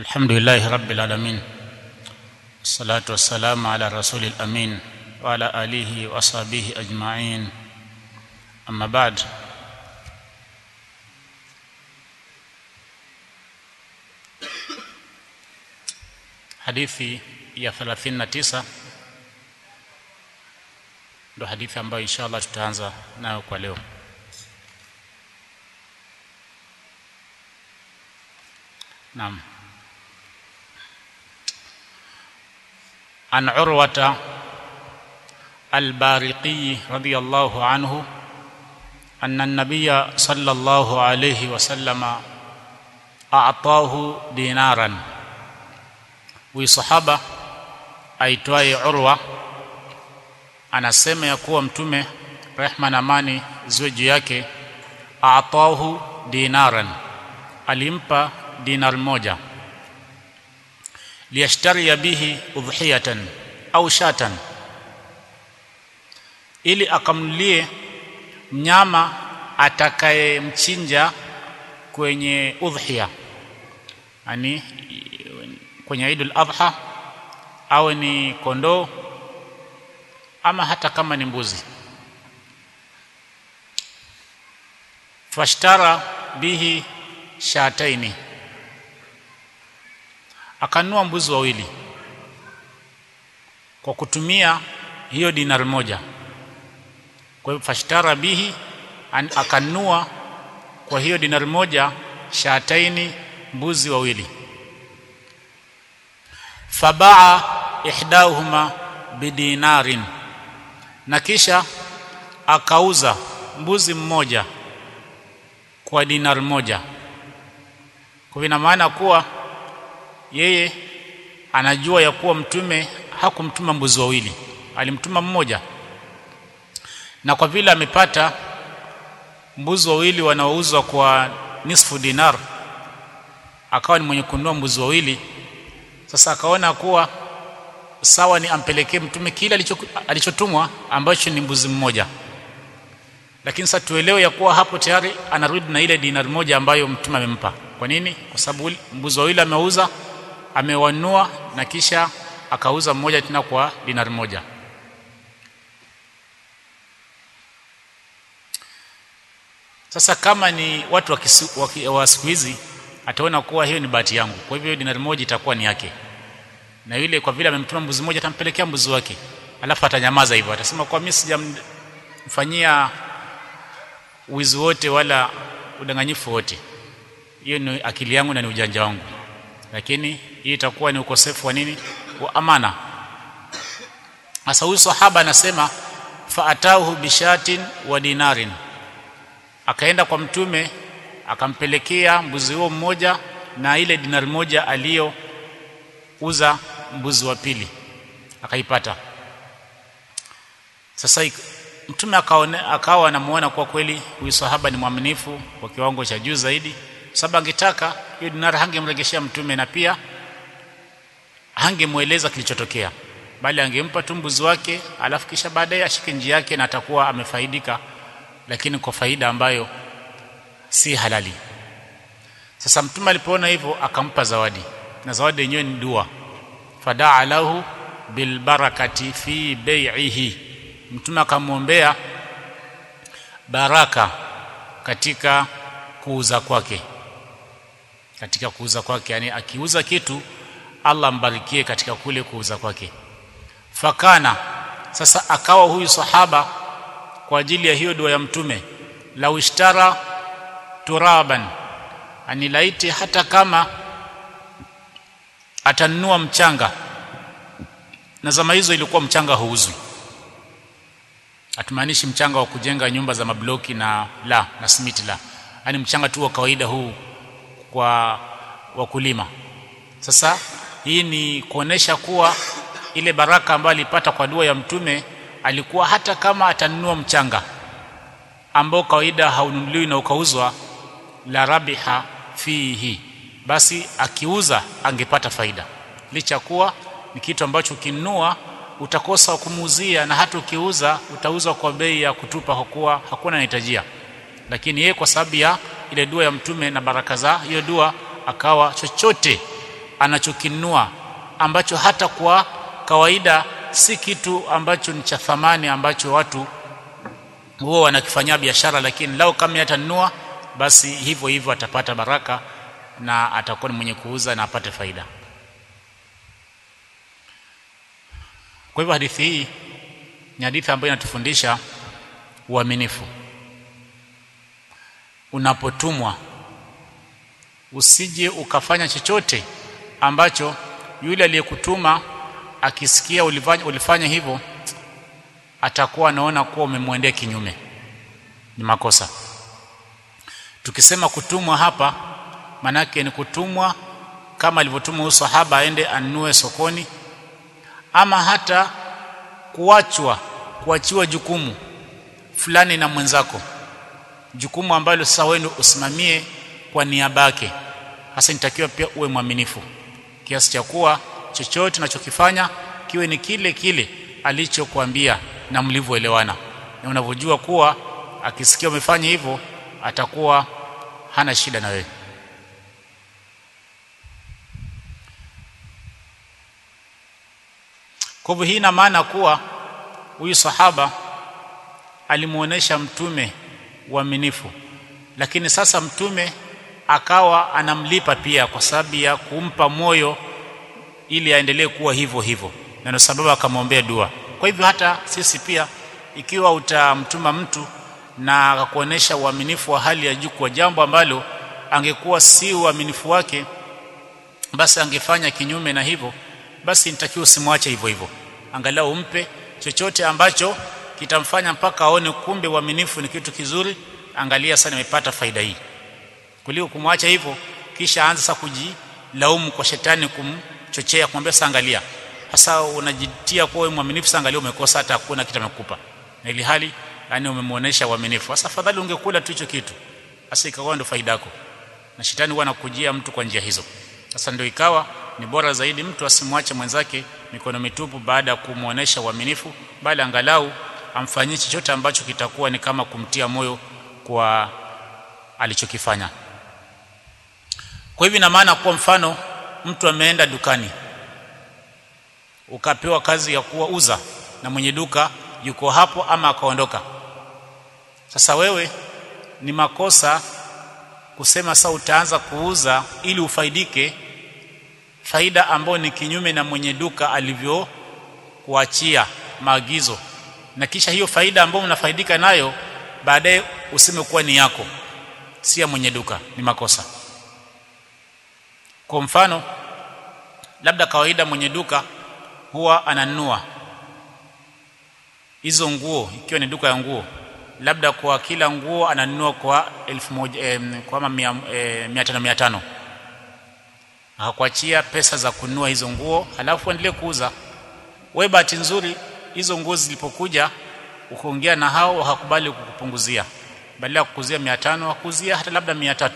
الحمد لله رب العالمين الصلاة والسلام على رسول الأمين وعلى آله وأصحابه أجمعين أما بعد hadithi ya 39 ndo hadithi ambayo inshallah tutaanza nayo kwa leo naam عن عروة البارقي رضي الله عنه أن النبي صلى الله عليه وسلم أعطاه دينارا وصحابة aitwaye Urwa anasema ya kuwa mtume rehma na amani ziwe juu yake aatahu dinaran alimpa dinar moja liyashtari bihi udhiyatan au shatan ili akamnulie mnyama atakayemchinja kwenye udhiya yani kwenye Eidul Adha awe ni kondoo ama hata kama ni mbuzi fashtara bihi shataini akanunua mbuzi wawili kwa kutumia hiyo dinar moja kwa hivyo fashtara bihi akanunua kwa hiyo dinar moja shataini mbuzi wawili fabaa ihdahuma bidinarin na kisha akauza mbuzi mmoja kwa dinar moja kwa ina maana kuwa yeye anajua ya kuwa mtume hakumtuma mbuzi wawili alimtuma mmoja na kwa vile amepata mbuzi wawili wanaouzwa kwa nisfu dinar akawa ni mwenye kununua mbuzi wawili sasa akaona kuwa sawa ni ampelekee mtume kile alichotumwa ambacho ni mbuzi mmoja lakini sasa tuelewe ya kuwa hapo tayari anarudi na ile dinar moja ambayo mtume amempa kwa nini kwa sababu mbuzi wawili ameuza amewanua na kisha akauza mmoja tena kwa dinar moja sasa kama ni watu wa, wa, wa siku hizi ataona kuwa hiyo ni bahati yangu kwa hivyo dinari moja itakuwa ni yake na yule kwa vile amemtuma mbuzi mmoja atampelekea mbuzi wake alafu atanyamaza hivyo atasema kwa mimi sijamfanyia wizi wote wala udanganyifu wote hiyo ni akili yangu na ni ujanja wangu lakini hii itakuwa ni ukosefu wa nini wa amana sasa huyu sahaba anasema faatahu bishatin wa dinarin akaenda kwa mtume akampelekea mbuzi huo mmoja na ile dinari moja aliyouza mbuzi wa pili akaipata sasa mtume akaone akawa anamuona kwa kweli huyu sahaba ni mwaminifu kwa kiwango cha juu zaidi sababu angetaka hiyo dinari hangemregeshea mtume na pia hangemweleza kilichotokea bali angempa tu mbuzi wake alafu kisha baadaye ashike njia yake na atakuwa amefaidika lakini kwa faida ambayo si halali sasa mtume alipoona hivyo akampa zawadi na zawadi yenyewe ni dua fadaa lahu bilbarakati fi bai'ihi mtume akamwombea baraka katika kuuza kwake katika kuuza kwake yani akiuza kitu Allah mbarikie katika kule kuuza kwake fakana sasa akawa huyu sahaba kwa ajili ya hiyo dua ya mtume la ushtara turaban anilaiti hata kama atanunua mchanga na zama hizo ilikuwa mchanga huuzwi hatumaanishi mchanga wa kujenga nyumba za mabloki na la na simiti la yani mchanga tu wa kawaida huu kwa wakulima sasa hii ni kuonesha kuwa ile baraka ambayo alipata kwa dua ya mtume alikuwa hata kama atanunua mchanga ambao kawaida haununuliwi na ukauzwa la rabiha fihi basi akiuza angepata faida licha kuwa ni kitu ambacho ukinunua utakosa kumuuzia na hata ukiuza utauza kwa bei ya kutupa kwa kuwa hakuna anahitajia lakini yeye kwa sababu ya ile dua ya mtume na baraka za hiyo dua akawa chochote anachokinunua ambacho hata kwa kawaida si kitu ambacho ni cha thamani ambacho watu huwa wanakifanyia biashara lakini lao kama atanunua basi hivyo hivyo atapata baraka na atakuwa ni mwenye kuuza na apate faida kwa hivyo hadithi hii ni hadithi ambayo inatufundisha uaminifu unapotumwa usije ukafanya chochote ambacho yule aliyekutuma akisikia ulifanya, ulifanya hivyo atakuwa anaona kuwa umemwendea kinyume ni makosa tukisema kutumwa hapa manake ni kutumwa kama alivyotumwa sahaba aende anunue sokoni ama hata kuachwa kuachiwa jukumu fulani na mwenzako jukumu ambalo sasa wewe usimamie kwa niaba yake hasa nitakiwa pia uwe mwaminifu kiasi cha kuwa chochote unachokifanya kiwe ni kile kile alichokuambia na mlivyoelewana na unavyojua kuwa akisikia umefanya hivyo atakuwa hana shida na wewe kwa hivyo hii ina maana kuwa huyu sahaba alimuonesha mtume uaminifu lakini sasa mtume akawa anamlipa pia kwa sababu ya kumpa moyo ili aendelee kuwa hivyo hivyo na ndio sababu akamwombea dua kwa hivyo hata sisi pia ikiwa utamtuma mtu na akakuonesha uaminifu wa hali ya juu kwa jambo ambalo angekuwa si uaminifu wake basi angefanya kinyume na hivyo basi nitakiwa usimwache hivyo hivyo angalau umpe chochote ambacho kitamfanya mpaka aone kumbe uaminifu ni kitu kizuri angalia sana nimepata faida hii kuliko kumwacha hivyo kisha anza sasa kujilaumu kwa shetani kumchochea kumwambia sasa angalia sasa unajitia kuwa wewe mwaminifu sasa angalia umekosa hata hakuna kitu amekupa na ili hali yani umemuonesha uaminifu sasa afadhali ungekula tu hicho kitu sasa ikawa ndio faida yako na shetani huwa anakujia mtu kwa njia hizo sasa ndio ikawa ni bora zaidi mtu asimwache mwenzake mikono mitupu baada ya kumuonesha uaminifu bali angalau amfanyie chochote ambacho kitakuwa ni kama kumtia moyo kwa alichokifanya kwa hivyo ina maana kwa mfano mtu ameenda dukani ukapewa kazi ya kuwa uza na mwenye duka yuko hapo ama akaondoka sasa wewe ni makosa kusema sasa utaanza kuuza ili ufaidike faida ambayo ni kinyume na mwenye duka alivyokuachia maagizo na kisha hiyo faida ambayo unafaidika nayo baadaye useme kuwa ni yako si ya mwenye duka ni makosa kwa mfano labda kawaida mwenye duka huwa ananunua hizo nguo ikiwa ni duka ya nguo labda kwa kila nguo ananunua kwa elfu moja eh, kwa kama mia, eh, mia tano mia tano akakuachia pesa za kununua hizo nguo halafu endelee kuuza wewe bahati nzuri hizo nguo zilipokuja ukaongea na hao wakakubali kukupunguzia badala ya kukuzia 500 wakuzia hata labda 300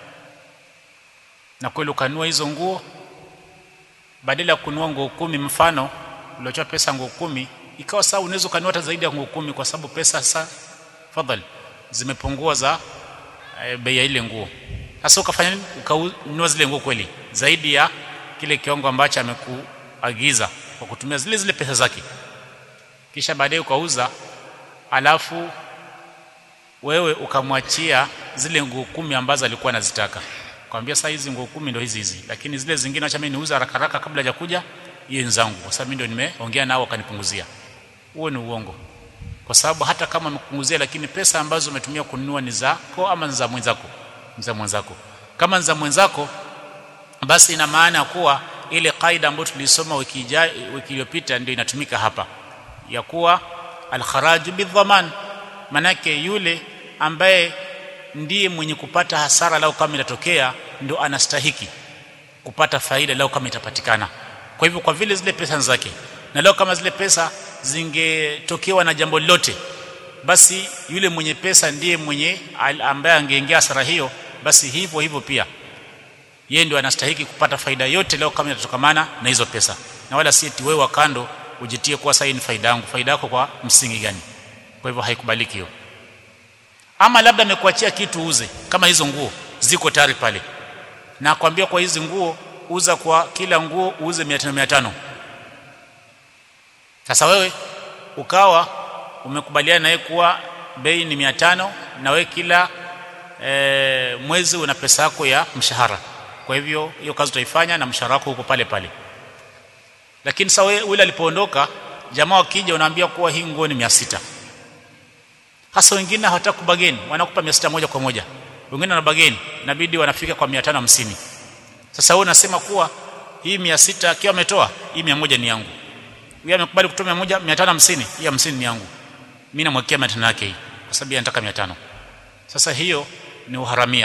na kweli ukanunua hizo nguo badala ya kununua nguo kumi mfano uliotoa pesa nguo kumi ikawa sawa unaweza kununua hata zaidi ya nguo kumi kwa sababu pesa sasa fadhali zimepungua za e, bei ya ile nguo sasa ukafanya nini ukanunua zile nguo kweli zaidi ya kile kiwango ambacho amekuagiza kwa kutumia zile zile pesa zake kisha baadaye ukauza alafu wewe ukamwachia zile nguo kumi ambazo alikuwa anazitaka kwambia sasa hizi nguo kumi ndio hizi hizi lakini zile zingine acha mimi niuza haraka haraka kabla ya kuja hiyo nzangu kwa sababu mimi ndio nimeongea nao wakanipunguzia huo ni uongo kwa sababu hata kama amekupunguzia lakini pesa ambazo umetumia kununua ni zako ama ni za mwenzako ni za mwenzako kama ni za mwenzako basi ina maana kuwa ile kaida ambayo tulisoma wiki ijayo wiki iliyopita ndio inatumika hapa ya kuwa alkharaju bidhaman manake yule ambaye ndiye mwenye kupata hasara lao kama itatokea ndo anastahiki kupata faida lao kama itapatikana kwa hivyo kwa vile zile pesa zake na leo kama zile pesa zingetokewa na jambo lolote basi yule mwenye pesa ndiye mwenye ambaye angeingia hasara hiyo basi hivyo hivyo pia yeye ndio anastahiki kupata faida yote leo kama itatokamana na hizo pesa na wala si eti wewe wa kando ujitie kuwa sasa ni faida yangu faida yako kwa msingi gani kwa hivyo haikubaliki hiyo ama labda amekuachia kitu uze kama hizo nguo ziko tayari pale na akwambia kwa hizi nguo uza kwa kila nguo uuze 500 500 sasa wewe ukawa umekubaliana naye kuwa bei ni 500 na wewe kila e, mwezi una pesa yako ya mshahara kwa hivyo hiyo kazi utaifanya na mshahara wako huko pale pale lakini sasa wewe ule alipoondoka jamaa wakija unaambia kuwa hii nguo ni 600 hasa wengine hawataka kubageni wanakupa 600 moja kwa moja wengine wana bageni inabidi wanafika kwa 550 sasa wewe unasema kuwa hii 600 akiwa ametoa hii 100 ni yangu yeye amekubali kutoa 100 550 hii 50 ni yangu mimi namwekea 500 yake hii kwa sababu anataka 500 sasa hiyo ni uharamia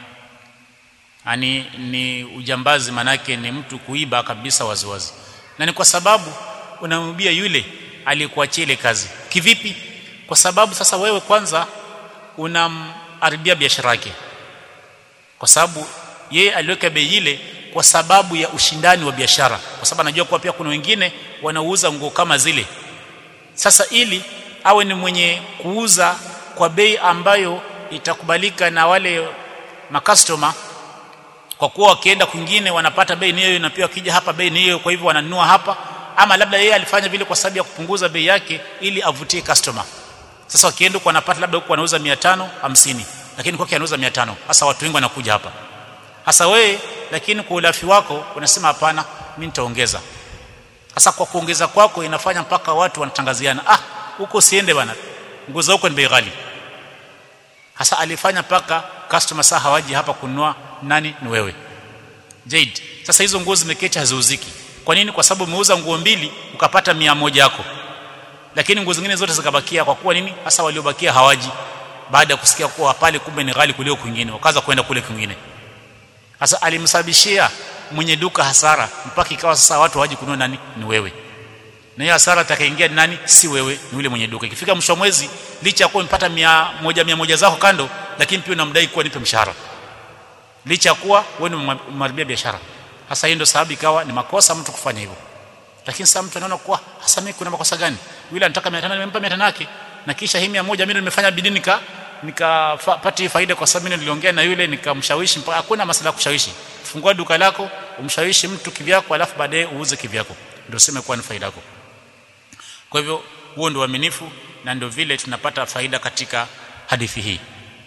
ani ni ujambazi manake ni mtu kuiba kabisa waziwazi na ni kwa sababu unamwibia yule aliyekuachia ile kazi kivipi kwa sababu sasa wewe kwanza unamharibia biashara yake kwa sababu yeye aliweka bei ile kwa sababu ya ushindani wa biashara kwa sababu anajua kuwa pia kuna wengine wanauza nguo kama zile sasa ili awe ni mwenye kuuza kwa bei ambayo itakubalika na wale makastoma kwa kuwa wakienda kwingine wanapata bei ni hiyo na pia wakija hapa bei ni hiyo kwa hivyo wananunua hapa ama labda yeye alifanya vile kwa sababu ya kupunguza bei yake ili avutie customer sasa wakienda huko wanapata labda huko wanauza 550 lakini kwake anauza 500 hasa watu wengi wanakuja hapa hasa wewe lakini kwa ulafi wako unasema hapana mimi nitaongeza hasa kwa kuongeza kwako inafanya mpaka watu wanatangaziana ah huko siende bana nguo za huko ni bei ghali hasa alifanya paka customer saa hawaji hapa kununua nani ni wewe Jade sasa hizo nguo zimeketi haziuziki kwa nini kwa sababu umeuza nguo mbili ukapata mia moja yako lakini nguo zingine zote zikabakia kwa kuwa nini hasa waliobakia hawaji baada ya kusikia kuwa pale kumbe ni ghali kuliko kwingine wakaanza kwenda kule kwingine sasa alimsababishia mwenye duka hasara mpaka ikawa sasa watu hawaji kununua nani ni wewe na hiyo hasara atakaingia nani si wewe ni yule mwenye duka ikifika mwisho mwezi licha ya kuwa umepata mia moja mia moja zako kando lakini pia unamdai kuwa nipe mshahara licha ya kuwa wewe umemharibia biashara hasa hiyo ndio sababu ikawa ni makosa mtu kufanya hivyo lakini sasa mtu anaona kuwa hasa mimi kuna makosa gani yule anataka 500 nimempa 500 yake na kisha hii 100 mimi nimefanya bidii nika nikapata faida kwa sababu mimi niliongea na yule nikamshawishi mpaka hakuna masuala kushawishi fungua duka lako umshawishi mtu kivyako alafu baadaye uuze kivyako ndio sema kuwa ni faida yako kwa hivyo huo ndio uaminifu na ndio vile tunapata faida katika hadithi hii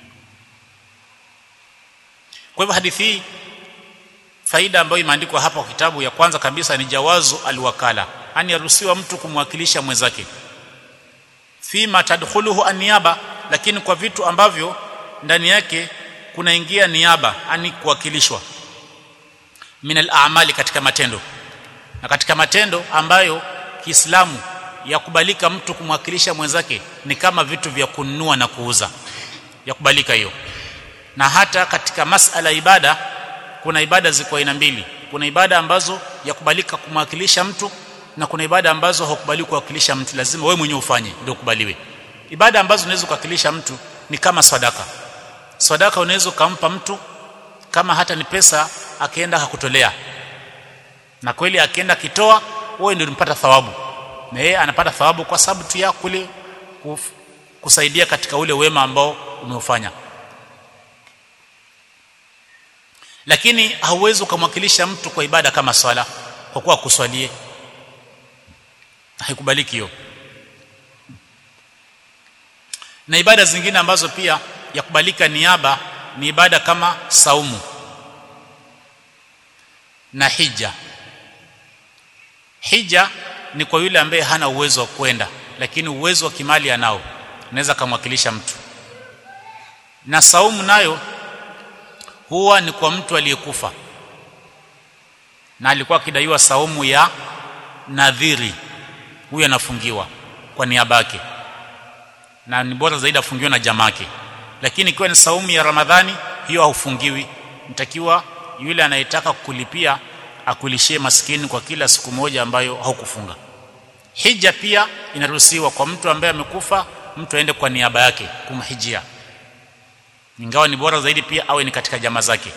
kwa hivyo hadithi hii faida ambayo imeandikwa hapa kwa kitabu ya kwanza kabisa ni jawazu alwakala ani yaruhusiwa mtu kumwakilisha mwenzake fima tadkhuluhu aniaba lakini kwa vitu ambavyo ndani yake kunaingia niaba ani kuwakilishwa min al-a'mali katika matendo na katika matendo ambayo Kiislamu yakubalika mtu kumwakilisha mwenzake ni kama vitu vya kununua na kuuza yakubalika hiyo na hata katika masala ibada kuna ibada ziko aina mbili kuna ibada ambazo yakubalika kumwakilisha mtu na kuna ibada ambazo haukubaliwi kuwakilisha mtu lazima wewe mwenyewe ufanye ndio ukubaliwe ibada ambazo unaweza kuwakilisha mtu ni kama sadaka sadaka unaweza kumpa mtu kama hata ni pesa akienda hakutolea na kweli akienda kitoa wewe ndio unapata thawabu na yeye anapata thawabu kwa sababu tu ya kule kusaidia katika ule wema ambao umeufanya lakini hauwezi kumwakilisha mtu kwa ibada kama swala kwa kuwa kuswalie haikubaliki hiyo na ibada zingine ambazo pia yakubalika niaba ni ibada kama saumu na hija hija ni kwa yule ambaye hana uwezo wa kwenda lakini uwezo wa kimali anao anaweza kumwakilisha mtu na saumu nayo huwa ni kwa mtu aliyekufa na alikuwa akidaiwa saumu ya nadhiri huyu anafungiwa kwa niaba yake na ni bora zaidi afungiwe na jamake lakini ikiwa ni saumu ya ramadhani hiyo haufungiwi mtakiwa yule anayetaka kulipia akulishie maskini kwa kila siku moja ambayo haukufunga hija pia inaruhusiwa kwa mtu ambaye amekufa mtu aende kwa niaba yake kumhijia ingawa ni bora zaidi pia awe ni katika jamaa zake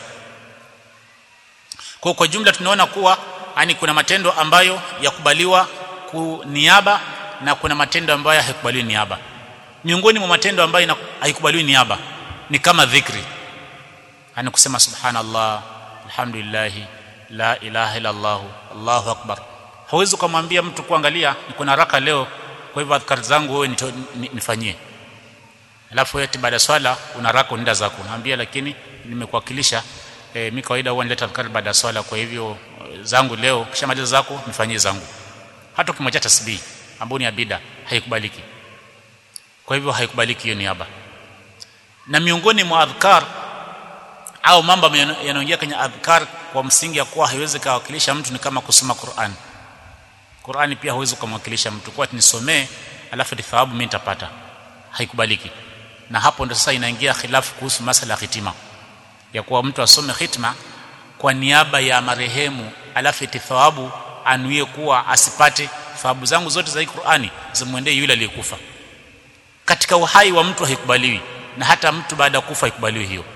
kwa kwa jumla tunaona kuwa yani kuna matendo ambayo yakubaliwa kuniaba na kuna matendo ambayo haikubaliwi niaba miongoni mwa matendo ambayo haikubaliwi niaba ni kama dhikri yani kusema subhanallah alhamdulillah la ilaha illa Allah Allahu akbar hauwezi kumwambia mtu kuangalia niko na haraka leo kwa hivyo adhkar zangu wewe nifanyie alafu eti baada swala una haraka unaenda zako naambia lakini nimekuwakilisha e, mimi kawaida huwa nileta adhkar baada ya swala kwa hivyo zangu leo kisha maliza zako nifanyie zangu hata ukimwacha tasbih ambayo ni abida haikubaliki kwa hivyo haikubaliki hiyo niaba na miongoni mwa adhkar au mambo yanayoingia kwenye adhkar kwa msingi ya kuwa haiwezi kuwakilisha mtu ni kama kusoma Qur'an Qur'ani pia hauwezi kumwakilisha mtu kwa nisomee alafu thawabu mimi nitapata haikubaliki na hapo ndo sasa inaingia khilafu kuhusu masala ya hitima ya kuwa mtu asome hitma kwa niaba ya marehemu alafu thawabu anuie kuwa asipate thawabu zangu zote za Qur'ani zimwendee yule aliyekufa katika uhai wa mtu haikubaliwi na hata mtu baada ya kufa haikubaliwi hiyo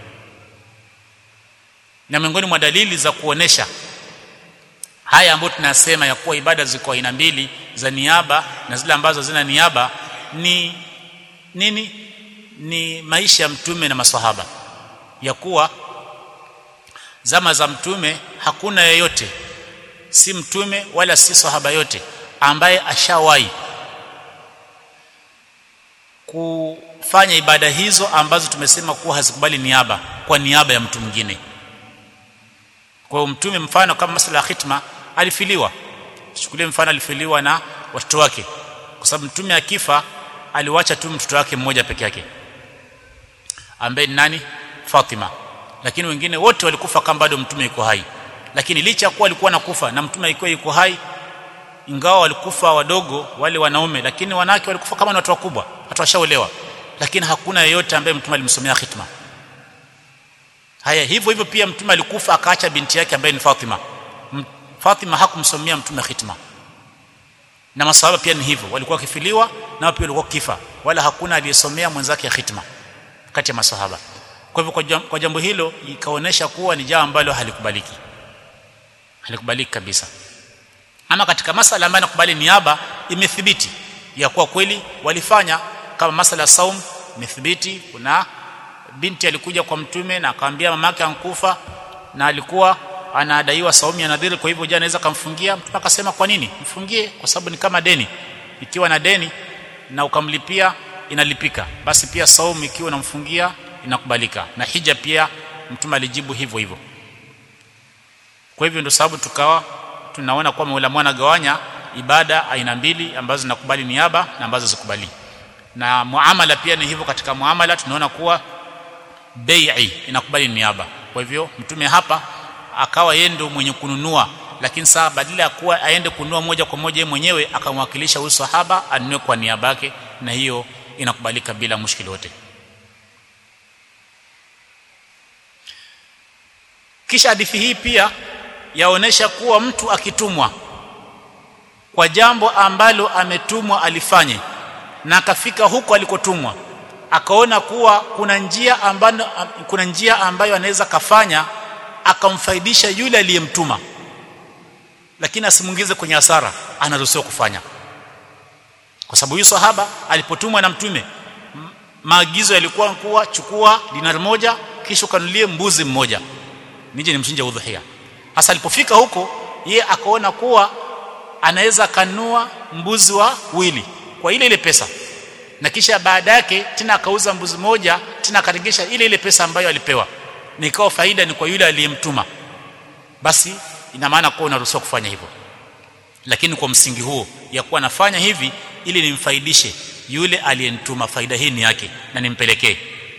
na miongoni mwa dalili za kuonesha haya ambayo tunasema ya kuwa ibada ziko aina mbili za niaba na zile ambazo zina niaba ni nini ni maisha ya mtume na maswahaba ya kuwa zama za mtume hakuna yeyote si mtume wala si sahaba yote ambaye ashawahi kufanya ibada hizo ambazo tumesema kuwa hazikubali niaba kwa niaba ya mtu mwingine kwa mtume mfano kama masala ya khitma alifiliwa chukulie mfano alifiliwa na watoto wake kwa sababu mtume akifa aliwacha tu mtoto wake mmoja peke yake ambaye ni nani Fatima lakini wengine wote walikufa kama bado mtume yuko hai lakini licha ya kuwa alikuwa nakufa na mtume alikuwa yuko hai ingawa walikufa wadogo wale wanaume lakini wanawake walikufa kama ni watu wakubwa watu washaolewa lakini hakuna yeyote ambaye mtume alimsomea khitma haya hivyo hivyo pia mtume alikufa akaacha binti yake ambaye ni Fatima Fatima hakumsomea mtume khitma na masahaba pia ni hivyo walikuwa wakifiliwa na pia walikuwa kifa wala hakuna aliyesomea mwenzake khitma kati ya masahaba kwa hivyo kwa jambo hilo ikaonesha kuwa ni jambo ambalo halikubaliki halikubaliki kabisa ama katika masala ambayo nakubali niaba imethibiti ya kuwa kweli walifanya kama masala saum imethibiti kuna binti alikuja kwa mtume na akamwambia mamake ankufa na alikuwa anadaiwa saumu ya nadhiri kwa hivyo je anaweza kumfungia mtume akasema kwa nini mfungie kwa sababu ni kama deni ikiwa na deni na ukamlipia inalipika basi pia saumu ikiwa unamfungia inakubalika na hija pia mtume alijibu hivyo hivyo kwa hivyo ndio sababu tukawa tunaona kwa Mola mwana gawanya ibada aina mbili ambazo zinakubali niaba na ambazo zikubali na muamala pia ni hivyo katika muamala tunaona kuwa bai'i inakubali niaba kwa hivyo mtume hapa akawa yeye ndio mwenye kununua lakini saa badala ya kuwa aende kununua moja kwa moja yeye mwenyewe akamwakilisha huyu sahaba anunue kwa niaba yake na hiyo inakubalika bila mushkili wote kisha hadithi hii pia yaonesha kuwa mtu akitumwa kwa jambo ambalo ametumwa alifanye na akafika huko alikotumwa akaona kuwa kuna njia ambayo kuna njia ambayo anaweza kafanya akamfaidisha yule aliyemtuma lakini asimuingize kwenye hasara anaruhusiwa kufanya kwa sababu huyu sahaba alipotumwa na mtume maagizo yalikuwa kuwa chukua dinari moja kisha kanulie mbuzi mmoja nije nimchinje udhuhia hasa alipofika huko ye akaona kuwa anaweza kanua mbuzi wa wili kwa ile ile pesa na kisha baada yake tena akauza mbuzi moja tena akaregesha ile ile pesa ambayo alipewa nikawa faida ni kwa yule aliyemtuma basi ina maana kuwa unaruhusiwa kufanya hivyo lakini kwa msingi huo ya kuwa nafanya hivi ili nimfaidishe yule aliyenituma faida hii ni yake na nimpelekee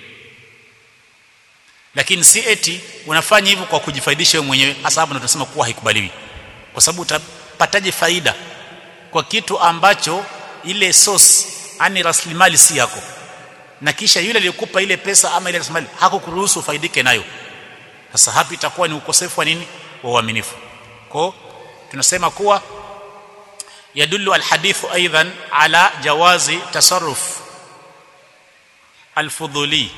lakini si eti unafanya hivyo kwa kujifaidisha wewe mwenyewe hasa hapo tunasema kuwa haikubaliwi kwa sababu utapataje faida kwa kitu ambacho ile source ani rasilimali si yako na kisha yule aliyekupa ile pesa ama ile rasilimali hakukuruhusu ufaidike nayo sasa hapo itakuwa ni ukosefu wa nini wa uaminifu kwa tunasema kuwa yadullu alhadithu aidan ala jawazi tasarruf alfudhuli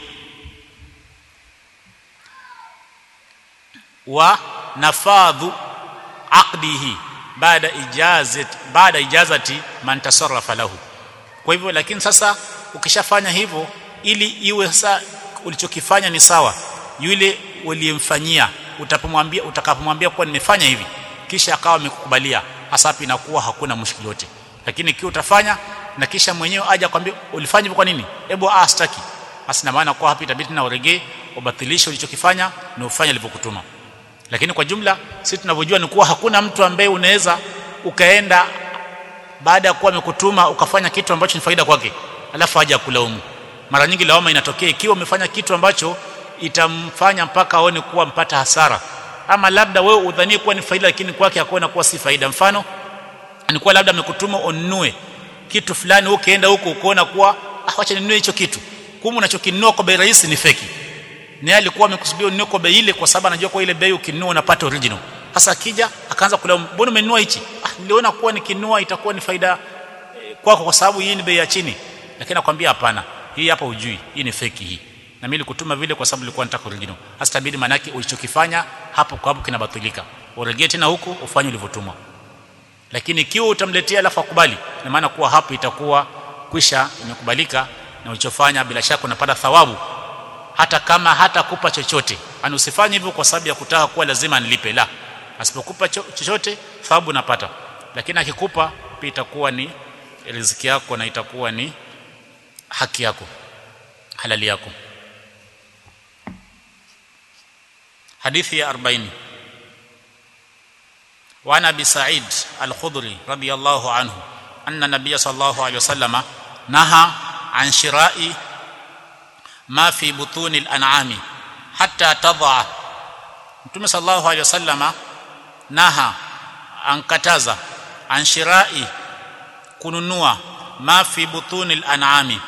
wa nafadhu aqdihi baada ijazat baada ijazati man tasarrafa lahu kwa hivyo lakini sasa ukishafanya hivyo ili iwe sasa ulichokifanya ni sawa yule uliyemfanyia utapomwambia utakapomwambia kuwa nimefanya hivi kisha akawa amekukubalia hasa hapo inakuwa hakuna mushkili yote lakini ikiwa utafanya na kisha mwenyewe aje akwambia ulifanya hivyo kwa nini hebu ah staki basi na maana kwa hapo itabidi tena uregee ubatilishe ulichokifanya na ufanye alivyokutuma lakini kwa jumla sisi tunavyojua ni kuwa hakuna mtu ambaye unaweza ukaenda baada ya kuwa amekutuma ukafanya kitu ambacho ni faida kwake alafu aje akulaumu mara nyingi lawama inatokea ikiwa umefanya kitu ambacho itamfanya mpaka aone kuwa mpata hasara ama labda wewe udhanie kuwa ni faida lakini kwake akaona kuwa si faida mfano ni kuwa labda amekutuma ununue kitu fulani ukienda huko ukoona kuwa ah acha ninunue hicho kitu kumbe unachokinunua kwa bei rahisi ni feki naye alikuwa amekusudia ununue kwa bei ile kwa sababu anajua kwa ile bei ukinunua unapata original sasa akija akaanza kulaumu mbona umenunua hichi ah niliona kuwa nikinunua itakuwa ni faida eh, kwako kwa sababu hii ni bei ya chini lakini nakwambia hapana hii hapa ujui hii ni feki hii na mimi nilikutuma vile kwa sababu nilikuwa nataka original hasa tabidi manake ulichokifanya hapo kwa hapo kinabatilika uregee tena huko ufanye ulivyotumwa lakini ikiwa utamletea alafu akubali na maana kuwa hapo itakuwa kwisha imekubalika na ulichofanya bila shaka unapata thawabu hata kama hata kupa chochote ani usifanye hivyo kwa sababu ya kutaka kuwa lazima nilipe la asipokupa cho- chochote thawabu unapata lakini akikupa pia itakuwa ni riziki yako na itakuwa ni haki yako halali yako hadithi ya 40 وعن ابي سعيد الخضري رضي الله عنه ان النبي صلى الله عليه وسلم نهى عن شراء ما في بطون الانعام حتى تضع mtume sallallahu alaihi wasallama naha ankataza an shirai kununua ma fi butuni al-an'ami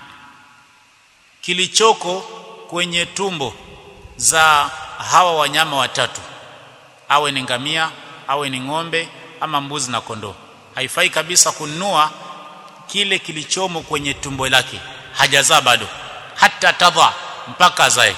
kilichoko kwenye tumbo za hawa wanyama watatu awe ni ngamia awe ni ng'ombe ama mbuzi na kondoo haifai kabisa kununua kile kilichomo kwenye tumbo lake hajazaa bado hata tadha mpaka azae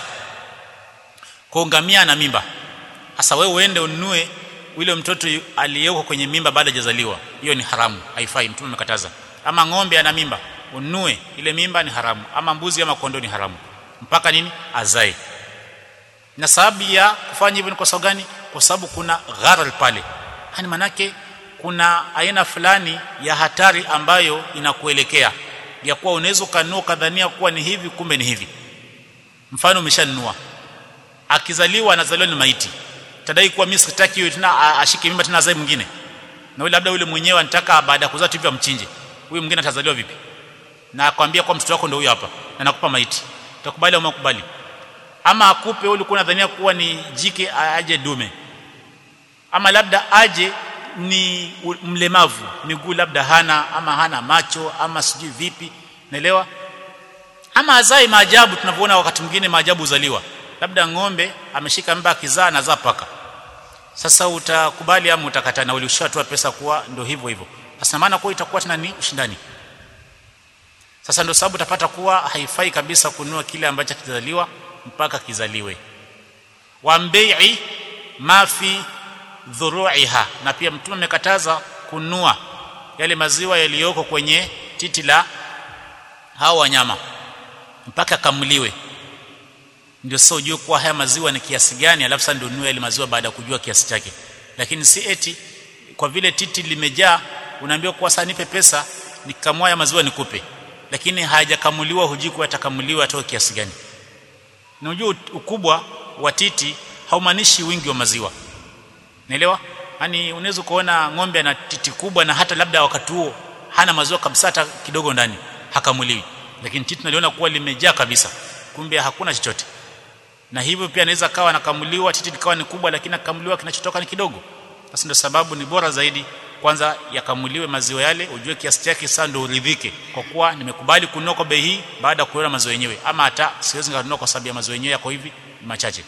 kwa ngamia na mimba sasa wewe uende ununue yule mtoto yu- aliyeko kwenye mimba baada hajazaliwa hiyo ni haramu haifai mtume amekataza ama ng'ombe ana mimba ununue ile mimba ni haramu ama mbuzi ama kondoo ni haramu mpaka nini azae na sababu ya kufanya hivyo ni kwa sababu gani kwa sababu kuna gharar pale hani manake kuna aina fulani ya hatari ambayo inakuelekea ya kuwa unaweza ukanunua ukadhania kuwa ni hivi kumbe ni hivi mfano umeshanunua akizaliwa anazaliwa ni maiti tadai kuwa mimi sitaki hiyo tena a- ashike mimba tena azae mwingine na yule labda yule mwenyewe anataka baada ya kuzaa tu hivyo amchinje huyu mwingine atazaliwa vipi na akwambia kwa mtoto wako ndio huyo hapa na nakupa maiti utakubali au makubali ama akupe wewe ulikuwa unadhania kuwa ni jike aje dume ama labda aje ni u- mlemavu miguu labda hana ama hana macho ama sijui vipi naelewa ama azai maajabu tunavyoona wakati mwingine maajabu uzaliwa labda ng'ombe ameshika mimba akizaa anazaa paka sasa utakubali ama utakataa na ulishatoa pesa kuwa ndio hivyo hivyo sasa maana kwa itakuwa tena ni ushindani sasa ndio sababu utapata kuwa haifai kabisa kununua kile ambacho kizaliwa mpaka kizaliwe wa mbei'i ma fi dhuru'iha na pia mtume amekataza kununua yale maziwa yaliyoko kwenye titi la hao wanyama mpaka kamuliwe ndio sasa ujue kuwa haya maziwa ni kiasi gani alafu sasa ndio ununue yale maziwa baada ya kujua kiasi chake lakini si eti kwa vile titi limejaa unaambiwa kuwa sasa nipe pesa nikamua ya maziwa nikupe lakini hajakamuliwa hujui kuwa atakamuliwa atoe kiasi gani na unajua ukubwa wa titi haumaanishi wingi wa maziwa naelewa yani unaweza kuona ng'ombe ana titi kubwa na hata labda wakati huo hana maziwa kabisa hata kidogo ndani hakamuliwi lakini titi naliona kuwa limejaa kabisa kumbe hakuna chochote na hivyo pia anaweza kawa anakamuliwa titi likawa ni kubwa lakini akamuliwa kinachotoka ni kidogo basi ndio sababu ni bora zaidi kwanza yakamuliwe maziwa yale ujue kiasi chake sasa ndio uridhike kwa kuwa nimekubali kununua kwa bei hii baada ya kuona maziwa yenyewe ama hata siwezi kununua kwa sababu ya maziwa yenyewe yako hivi ni machache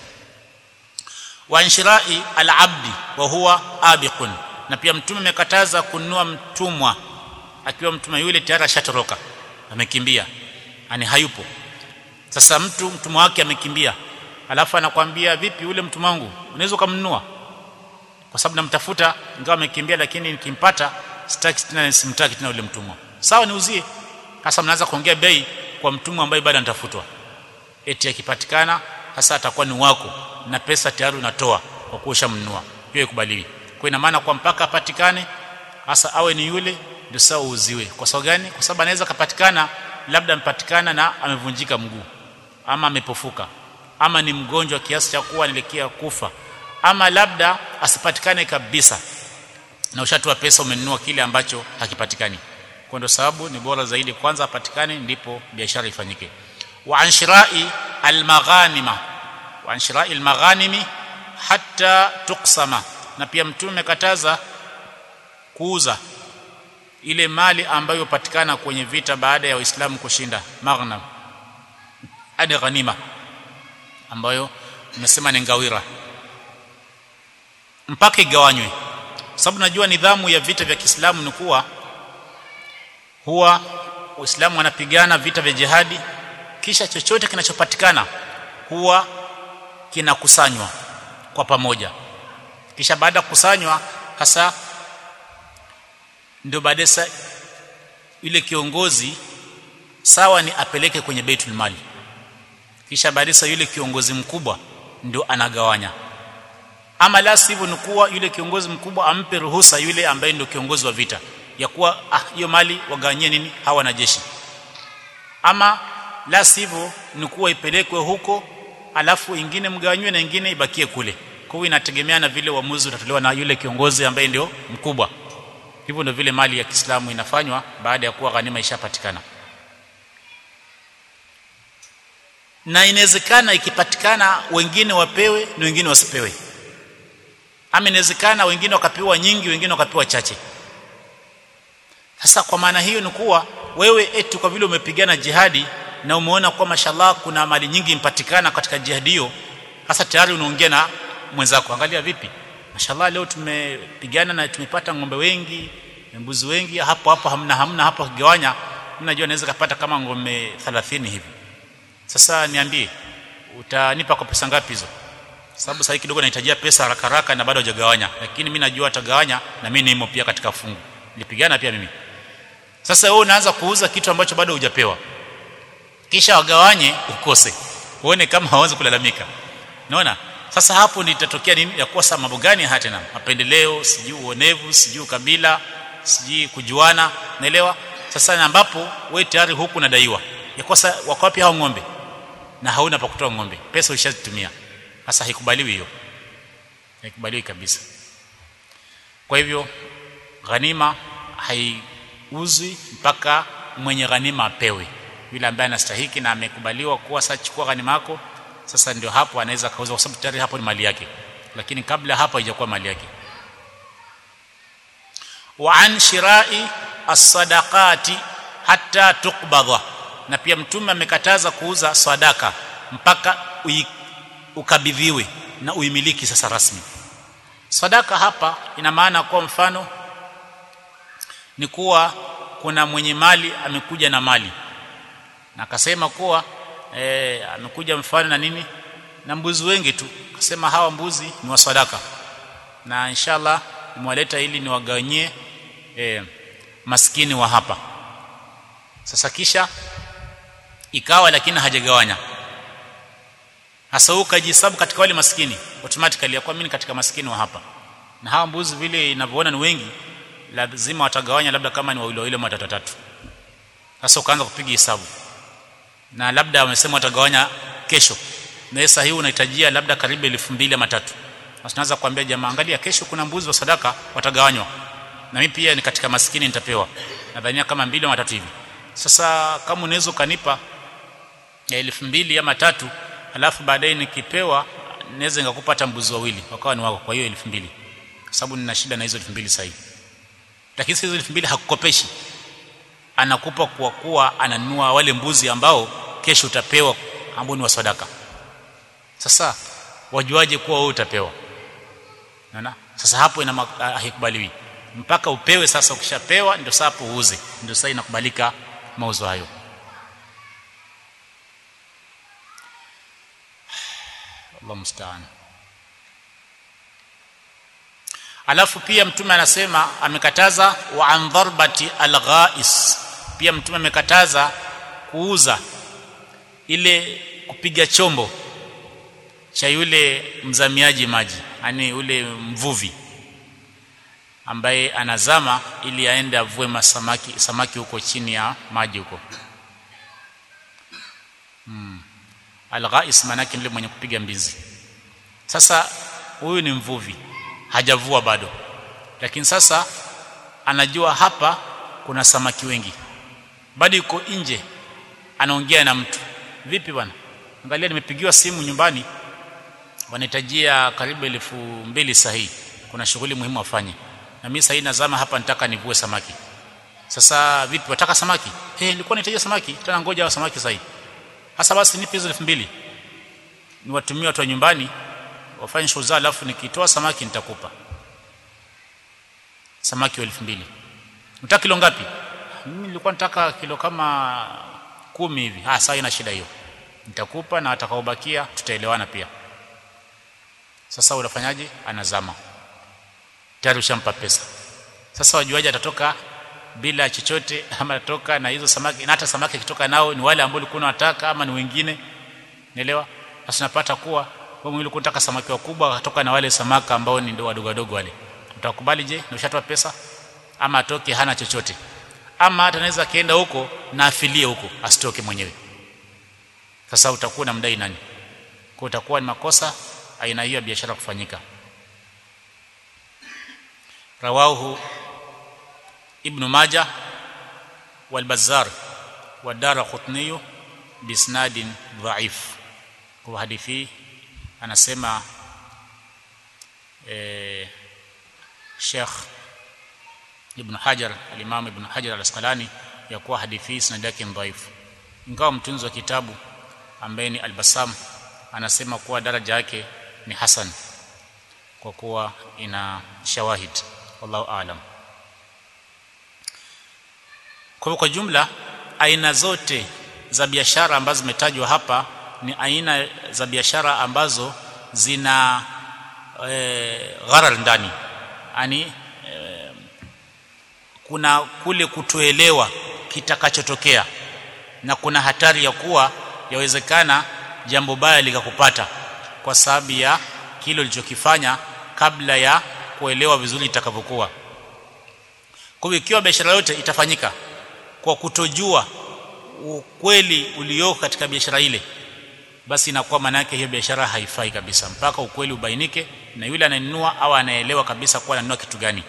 wa inshirai al-abdi wa huwa abiqun na pia mtume amekataza kununua mtumwa akiwa mtumwa yule tayari ashatoroka amekimbia ani hayupo sasa mtu mtumwa wake amekimbia alafu anakwambia vipi yule mtumwa wangu unaweza kumnunua kwa sababu namtafuta ingawa amekimbia lakini nikimpata sitaki tena simtaki tena yule mtumwa sawa niuzie sasa mnaanza kuongea bei kwa mtumwa ambaye bado anatafutwa eti akipatikana sasa atakuwa ni wako na pesa tayari unatoa kwa kuwa ushamnunua hiyo ikubaliwi kwa ina maana kwa mpaka apatikane hasa awe ni yule ndio sawa uuziwe kwa sababu gani kwa sababu anaweza kapatikana labda amepatikana na amevunjika mguu ama amepofuka ama ni mgonjwa kiasi cha kuwa anaelekea kufa ama labda asipatikane kabisa na ushatoa pesa umenunua kile ambacho hakipatikani kwa ndio sababu ni bora zaidi kwanza apatikane ndipo biashara ifanyike wa anshira'i almaghanima wa anshira'i almaghanimi hatta tuqsama na pia mtume kataza kuuza ile mali ambayo patikana kwenye vita baada ya Uislamu kushinda maghnam hadi ghanima ambayo nimesema ni ngawira mpaka igawanywe sababu najua nidhamu ya vita vya Kiislamu ni kuwa huwa Uislamu wanapigana vita vya jihadi kisha chochote kinachopatikana huwa kinakusanywa kwa pamoja kisha baada ya kukusanywa hasa ndio baadaye yule kiongozi sawa ni apeleke kwenye Baitul Mali kisha baadaye yule kiongozi mkubwa ndio anagawanya ama la sivyo ni kuwa yule kiongozi mkubwa ampe ruhusa yule ambaye ndio kiongozi wa vita ya kuwa ah hiyo mali wagawanyie nini hawa wanajeshi ama la sivyo ni kuwa ipelekwe huko alafu ingine mgawanywe na ingine ibakie kule kwa hiyo inategemea na vile uamuzi utatolewa na yule kiongozi ambaye ndio mkubwa hivyo ndio vile mali ya Kiislamu inafanywa baada ya kuwa ghanima ishapatikana na inawezekana ikipatikana wengine wapewe na wengine wasipewe ama inawezekana wengine wakapewa nyingi wengine wakapewa chache sasa kwa maana hiyo ni kuwa wewe eti kwa vile umepigana jihadi na umeona kwa mashallah kuna mali nyingi impatikana katika jihadi hiyo sasa tayari unaongea na mwenzako angalia vipi mashallah leo tumepigana na tumepata ng'ombe wengi mbuzi wengi hapo hapo hamna hamna hapo kigawanya najua naweza kupata kama ng'ombe 30 hivi sasa niambie utanipa kwa pesa ngapi hizo sababu sasa kidogo nahitajia pesa haraka haraka na bado hujagawanya lakini mimi najua atagawanya na mimi nimo pia katika fungu nilipigana pia mimi sasa wewe unaanza kuuza kitu ambacho bado hujapewa kisha wagawanye ukose uone kama hawezi kulalamika unaona sasa hapo nitatokea nini ya kosa mambo gani hata tena mapendeleo sijui uonevu sijui kabila sijui kujuana naelewa sasa na ambapo wewe tayari huku unadaiwa ya kosa wako wapi hao ng'ombe na hauna pa kutoa ng'ombe pesa ulishazitumia sasa haikubaliwi hiyo haikubaliwi kabisa kwa hivyo ghanima haiuzwi mpaka mwenye ghanima apewe yule ambaye anastahiki na amekubaliwa kuwa sasa chukua ghanima yako sasa ndio hapo anaweza kauza kwa sababu tayari hapo ni mali yake lakini kabla hapo haijakuwa mali yake wa an shirai as-sadaqati hatta tuqbadha na pia mtume amekataza kuuza sadaka mpaka ukabidhiwe na uimiliki sasa rasmi sadaka hapa ina maana kwa mfano ni kuwa kuna mwenye mali amekuja na mali na akasema kuwa e, amekuja mfano na nini na mbuzi wengi tu akasema hawa mbuzi ni wa sadaka na inshallah nimewaleta ili niwagawanyie e, maskini wa hapa sasa kisha ikawa lakini hajagawanya hasa ukajihesabu katika wale maskini automatically yakuwa mimi katika maskini wa hapa na hawa mbuzi vile inavyoona ni wengi lazima watagawanya labda kama ni wawili wawili ama watatu tatu sasa ukaanza kupiga hesabu na labda wamesema watagawanya kesho na sasa hii unahitajia labda karibu elfu mbili ama tatu sasa tunaanza kuambia jamaa angalia kesho kuna mbuzi wa sadaka watagawanywa na mimi pia ni katika maskini nitapewa nadhania kama mbili ama tatu hivi sasa kama unaweza kanipa ya elfu mbili ama tatu alafu baadaye nikipewa naweza nikakupata mbuzi wawili wakawa ni wako kwa hiyo elfu mbili kwa sababu nina shida na hizo elfu mbili sasa hivi lakini hizo elfu mbili hakukopeshi anakupa kwa kuwa ananunua wale mbuzi ambao kesho utapewa ambao ni wa sadaka sasa wajuaje kuwa wewe utapewa unaona sasa hapo ina haikubaliwi mpaka upewe sasa ukishapewa ndio sasa hapo uuze ndio sasa inakubalika mauzo hayo Allah musta'an alafu pia mtume anasema amekataza wa an dharbati alghais pia mtume amekataza kuuza ile kupiga chombo cha yule mzamiaji maji yani ule mvuvi ambaye anazama ili aende avue masamaki samaki huko chini ya maji huko hmm. alghais manake yule mwenye kupiga mbizi sasa huyu ni mvuvi hajavua bado lakini sasa anajua hapa kuna samaki wengi bado yuko nje anaongea na mtu vipi bwana angalia nimepigiwa simu nyumbani wanahitajia karibu elfu mbili sahihi kuna shughuli muhimu wafanye na mimi sahihi nazama hapa nitaka nivue samaki sasa vipi wataka samaki eh nilikuwa nahitaji samaki tena ngoja wa samaki sahihi hasa basi nipe hizo elfu mbili niwatumie watu wa nyumbani wafanye shughuli zao alafu nikitoa samaki nitakupa samaki wa elfu mbili unataka kilo ngapi mimi nilikuwa nataka kilo kama kumi hivi ah sawa ina shida hiyo nitakupa na atakaobakia tutaelewana pia sasa unafanyaje anazama tayari ushampa pesa sasa wajuaje atatoka bila chochote ama atatoka na hizo samaki na hata samaki akitoka nao ni wale ambao ulikuwa unataka ama ni wengine nielewa sasa unapata kuwa wewe mwili unataka samaki wakubwa akatoka na wale samaka ambao ni wadogo wadogo wale utakubali je na ushatoa pesa ama atoke hana chochote ama hata anaweza kaenda huko na afilie huko asitoke mwenyewe sasa utakuwa na mdai nani kwa utakuwa ni makosa aina hiyo ya biashara kufanyika rawahu ibn majah wal bazzar wa dara qutni bisnadin dhaif kwa hadithi anasema eh Sheikh Ibn Hajar al-Imam Ibn Hajar al-Asqalani ya kuwa hadithi hii sanad yake dhaifu ingawa mtunzi wa kitabu ambaye ni Al-Bassam anasema kuwa daraja yake ni hasan kwa kuwa ina shawahid wallahu aalam kwa kwa jumla aina zote za biashara ambazo zimetajwa hapa ni aina za biashara ambazo zina e, gharar ndani yani e, kuna kule kutoelewa kitakachotokea na kuna hatari ya kuwa yawezekana jambo baya likakupata kwa sababu ya kile ulichokifanya kabla ya kuelewa vizuri itakavyokuwa kwa hiyo ikiwa biashara yote itafanyika kwa kutojua ukweli ulioko katika biashara ile basi inakuwa maana yake hiyo biashara haifai kabisa mpaka ukweli ubainike na yule anayenunua au anaelewa kabisa kuwa ananunua kitu gani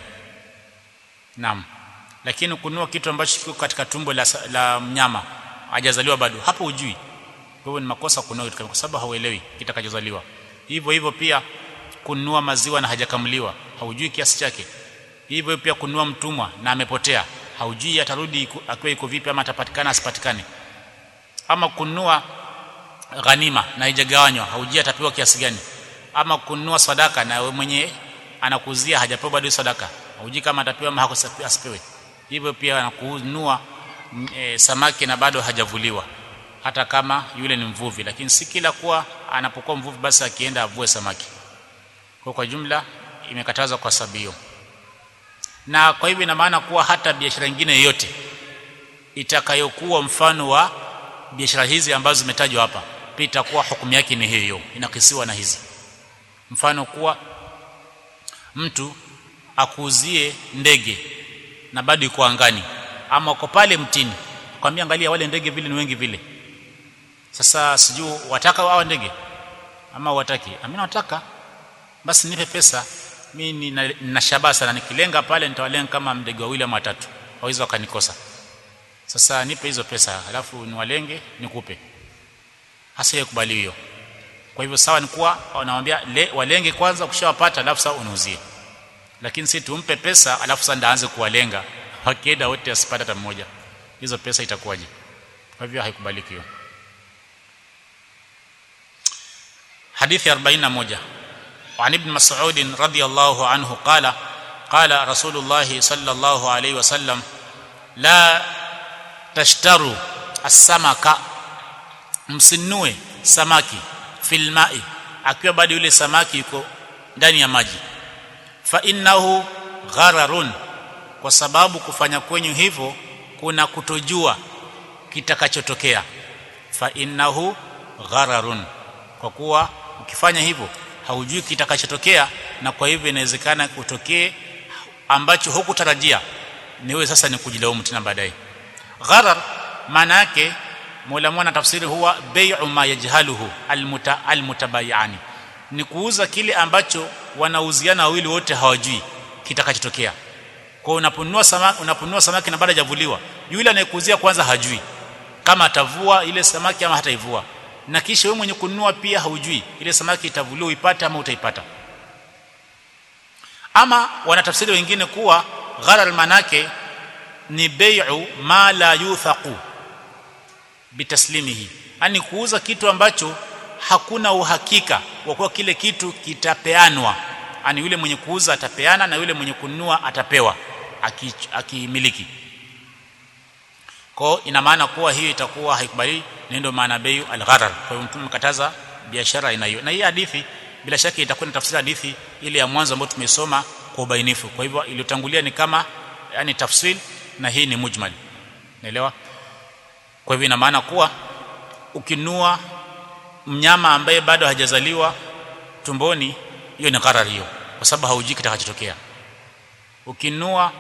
naam lakini kununua kitu ambacho kiko katika tumbo la, la mnyama hajazaliwa bado hapo ujui kwa hivyo ni makosa kununua kitu kwa sababu hauelewi kitakachozaliwa hivyo hivyo pia kununua maziwa na hajakamuliwa haujui kiasi chake hivyo pia kununua mtumwa na amepotea haujui atarudi akiwa iko vipi ama atapatikana asipatikane ama kununua ghanima na haijagawanywa haujui atapewa kiasi gani ama kununua sadaka na wewe mwenye anakuzia hajapewa bado sadaka haujui kama atapewa ama asipewe hivyo pia anakununua e, samaki na bado hajavuliwa hata kama yule ni mvuvi lakini si kila kuwa anapokuwa mvuvi basi akienda avue samaki kwa kwa jumla imekatazwa kwa sababu hiyo na kwa hivyo ina maana kuwa hata biashara nyingine yoyote itakayokuwa mfano wa biashara hizi ambazo zimetajwa hapa pia itakuwa hukumu yake ni hiyo inakisiwa na hizi mfano kuwa mtu akuuzie ndege na bado yuko angani ama uko pale mtini kwambia angalia wale ndege vile ni wengi vile sasa sijui wataka wao ndege ama wataki mimi nataka basi nipe pesa mimi nina, nina shabaha sana nikilenga pale nitawalenga kama ndege wawili ama watatu hawezi wakanikosa sasa nipe hizo pesa alafu niwalenge nikupe hasa yakubali hiyo kwa hivyo sawa ni kuwa wanamwambia walenge kwanza ukishawapata alafu sasa unuzie lakini si tumpe pesa alafu sasa ndaanze kuwalenga wakienda wote asipata hata mmoja hizo pesa itakuwaje kwa hivyo haikubaliki hiyo hadithi 41 وعن ابن مسعود رضي الله عنه قال قال رسول الله صلى الله عليه وسلم لا تشتروا السمك msinue samaki fil ma'i akiwa bado yule samaki yuko ndani ya maji fa innahu ghararun kwa sababu kufanya kwenyu hivyo kuna kutojua kitakachotokea fa innahu ghararun kwa kuwa ukifanya hivyo haujui kitakachotokea na kwa hivyo inawezekana kutokee ambacho hukutarajia niwe sasa ni kujilaumu tena baadaye gharar maana yake Mola mwana tafsiri huwa bai'u ma yajhaluhu almuta almutabayani ni kuuza kile ambacho wanauziana wawili wote hawajui kitakachotokea kwa unaponunua samaki unaponunua samaki na baada hajavuliwa yule anayekuuzia kwanza hajui kama atavua ile samaki ama hataivua na kisha wewe mwenye kununua pia haujui ile samaki itavuliwa uipate ama utaipata ama wanatafsiri wengine kuwa gharar manake ni bai'u ma la yuthaqu bitaslimihi yani kuuza kitu ambacho hakuna uhakika wa kuwa kile kitu kitapeanwa yani yule mwenye kuuza atapeana na yule mwenye kununua atapewa akimiliki aki kwa ina maana kuwa hiyo itakuwa haikubali ndio maana bayu al-gharar kwa hiyo mtume mkataza biashara ina hiyo na hii hadithi bila shaka itakuwa ni tafsiri hadithi ile ya mwanzo ambayo tumesoma kwa ubainifu kwa hivyo iliyotangulia ni kama yani tafsil na hii ni mujmal naelewa kwa hivyo ina maana kuwa ukinua mnyama ambaye bado hajazaliwa tumboni hiyo ni gharar hiyo kwa sababu haujui kitakachotokea ukinua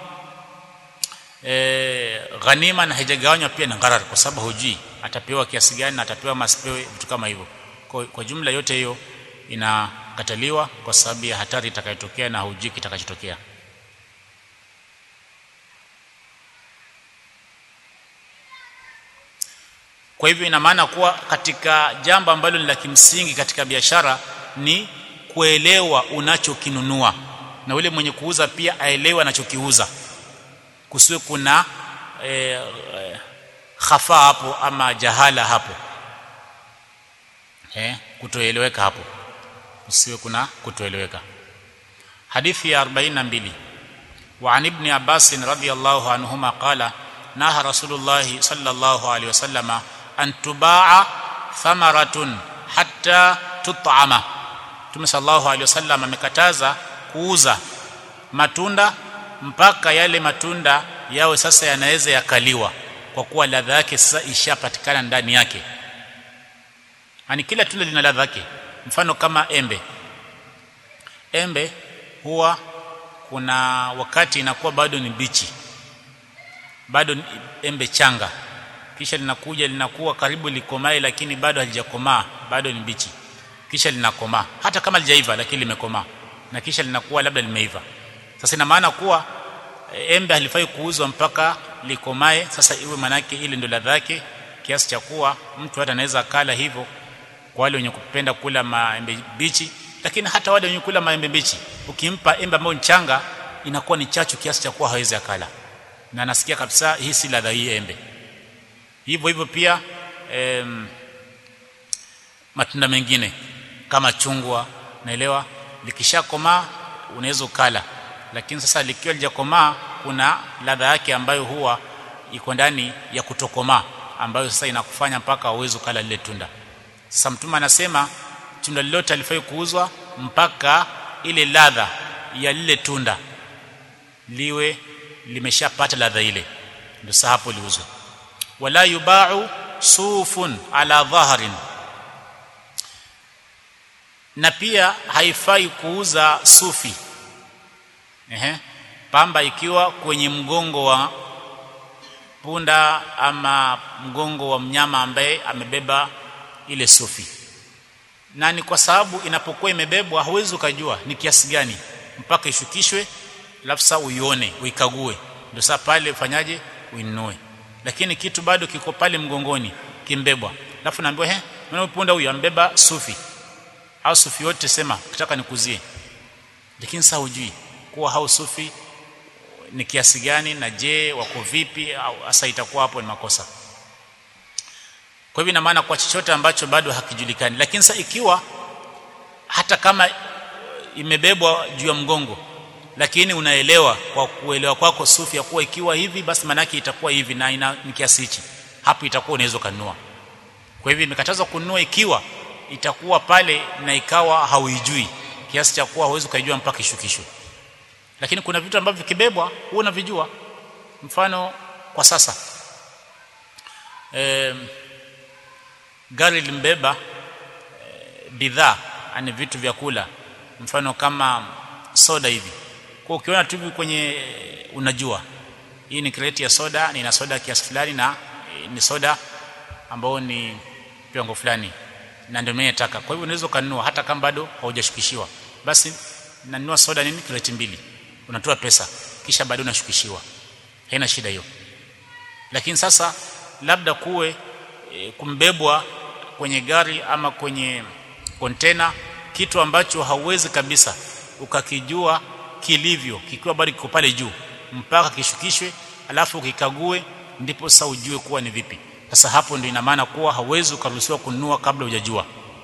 e, ghanima na haijagawanywa pia ni gharar kwa sababu hujui atapewa kiasi gani na atapewa masipewe vitu kama hivyo kwa, kwa jumla yote hiyo inakataliwa kwa sababu ya hatari itakayotokea na hujui kitakachotokea kwa hivyo ina maana kuwa katika jambo ambalo ni la kimsingi katika biashara ni kuelewa unachokinunua na yule mwenye kuuza pia aelewe anachokiuza kusiwe kuna e, e, khafa hapo ama jahala hapo eh kutoeleweka hapo kusiwe kuna kutoeleweka hadithi ya 42 وعن ابن عباس رضي الله عنهما قال نهى رسول الله صلى الله عليه وسلم أن تباع ثمرة حتى تطعم Mtume sallallahu alaihi wasallam amekataza kuuza matunda mpaka yale matunda yawe sasa yanaweza yakaliwa kwa kuwa ladha yake sasa ishapatikana ndani yake. Yaani kila tunda lina ladha yake. Mfano kama embe. Embe huwa kuna wakati inakuwa bado ni bichi. Bado ni embe changa. Kisha linakuja linakuwa karibu likomae lakini bado halijakomaa, bado ni bichi kisha linakomaa hata kama lijaiva lakini limekomaa na kisha linakuwa labda limeiva sasa ina maana kuwa embe halifai kuuzwa mpaka likomae sasa iwe manake ile ndio ladha yake kiasi cha kuwa mtu hata anaweza kala hivyo kwa wale wenye kupenda kula maembe bichi lakini hata wale wenye kula maembe bichi ukimpa embe ambayo ni changa inakuwa ni chachu kiasi cha kuwa hawezi akala na anasikia kabisa hii si ladha hii embe hivyo hivyo pia em, matunda mengine kama chungwa naelewa likishakomaa unaweza ukala lakini sasa likiwa lijakomaa kuna ladha yake ambayo huwa iko ndani ya kutokomaa ambayo sasa inakufanya mpaka uweze ukala lile tunda sasa mtume anasema tunda lolote alifai kuuzwa mpaka ile ladha ya lile tunda liwe limeshapata ladha ile ndio sasa hapo liuzwe wala yubau sufun ala dhahrin na pia haifai kuuza sufi ehe pamba ikiwa kwenye mgongo wa punda ama mgongo wa mnyama ambaye amebeba ile sufi na ni kwa sababu inapokuwa imebebwa hauwezi ukajua ni kiasi gani mpaka ishukishwe alafu sasa uione uikague ndio sasa pale ufanyaje uinunue lakini kitu bado kiko pale mgongoni kimbebwa alafu naambiwa he mwana punda huyu ambeba sufi au sufi yote sema kitaka nikuzie lakini sasa hujui kuwa hao sufi ni kiasi gani na je wako vipi au hasa itakuwa hapo ni makosa kwa hivyo ina maana kwa chochote ambacho bado hakijulikani lakini sasa ikiwa hata kama imebebwa juu ya mgongo lakini unaelewa kwa kuelewa kwako sufi ya kuwa ikiwa hivi basi manake itakuwa hivi na ina ni kiasi hichi hapo itakuwa unaweza kununua kwa hivyo imekatazwa kununua ikiwa itakuwa pale na ikawa hauijui kiasi cha kuwa huwezi kujua mpaka ishukishwe lakini kuna vitu ambavyo vikibebwa huwa unavijua mfano kwa sasa e, gari limbeba e, bidhaa ani vitu vya kula mfano kama soda hivi kwa ukiona tu hivi kwenye unajua hii ni kreti ya soda ni na soda kiasi fulani na e, ni soda ambao ni kiwango fulani na ndio mimi nataka kwa hivyo unaweza kununua hata kama bado haujashukishiwa basi nanunua soda nini kreti mbili unatoa pesa kisha bado unashukishiwa haina shida hiyo lakini sasa labda kuwe e, kumbebwa kwenye gari ama kwenye kontena kitu ambacho hauwezi kabisa ukakijua kilivyo kikiwa bado kiko pale juu mpaka kishukishwe alafu ukikague ndipo sasa ujue kuwa ni vipi sasa hapo ndio ina maana kuwa hauwezi ukaruhusiwa kununua kabla hujajua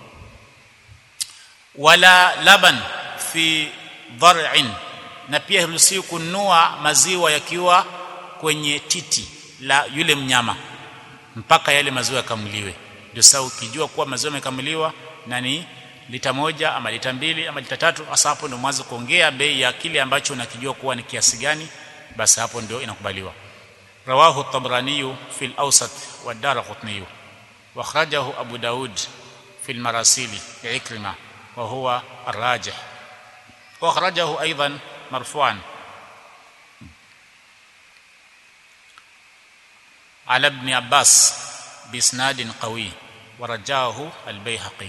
wala laban fi dhar'in na pia haruhusiwi kununua maziwa yakiwa kwenye titi la yule mnyama mpaka yale maziwa yakamuliwe ndio sasa ukijua kuwa maziwa yamekamuliwa na ni lita moja ama lita mbili ama lita tatu hasa hapo ndio mwanzo kuongea bei ya kile ambacho unakijua kuwa ni kiasi gani basi hapo ndio inakubaliwa rawahu at-tabrani fi al-awsat wa ad-darqutni wa akhrajahu abu daud fi al-marasil ikrima wa huwa ar-rajih wa akhrajahu aidan marfu'an على ابن عباس باسناد قوي ورجاه البيهقي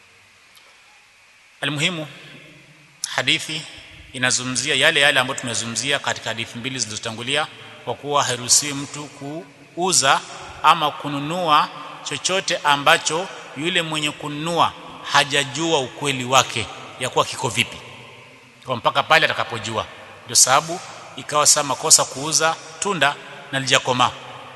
المهم hadithi inazungumzia yale yale ambayo tumezungumzia katika hadithi mbili zilizotangulia kwa kuwa hairuhusiwi mtu kuuza ama kununua chochote ambacho yule mwenye kununua hajajua ukweli wake ya kuwa kiko vipi kwa mpaka pale atakapojua ndio sababu ikawa saa makosa kuuza tunda na lijakomaa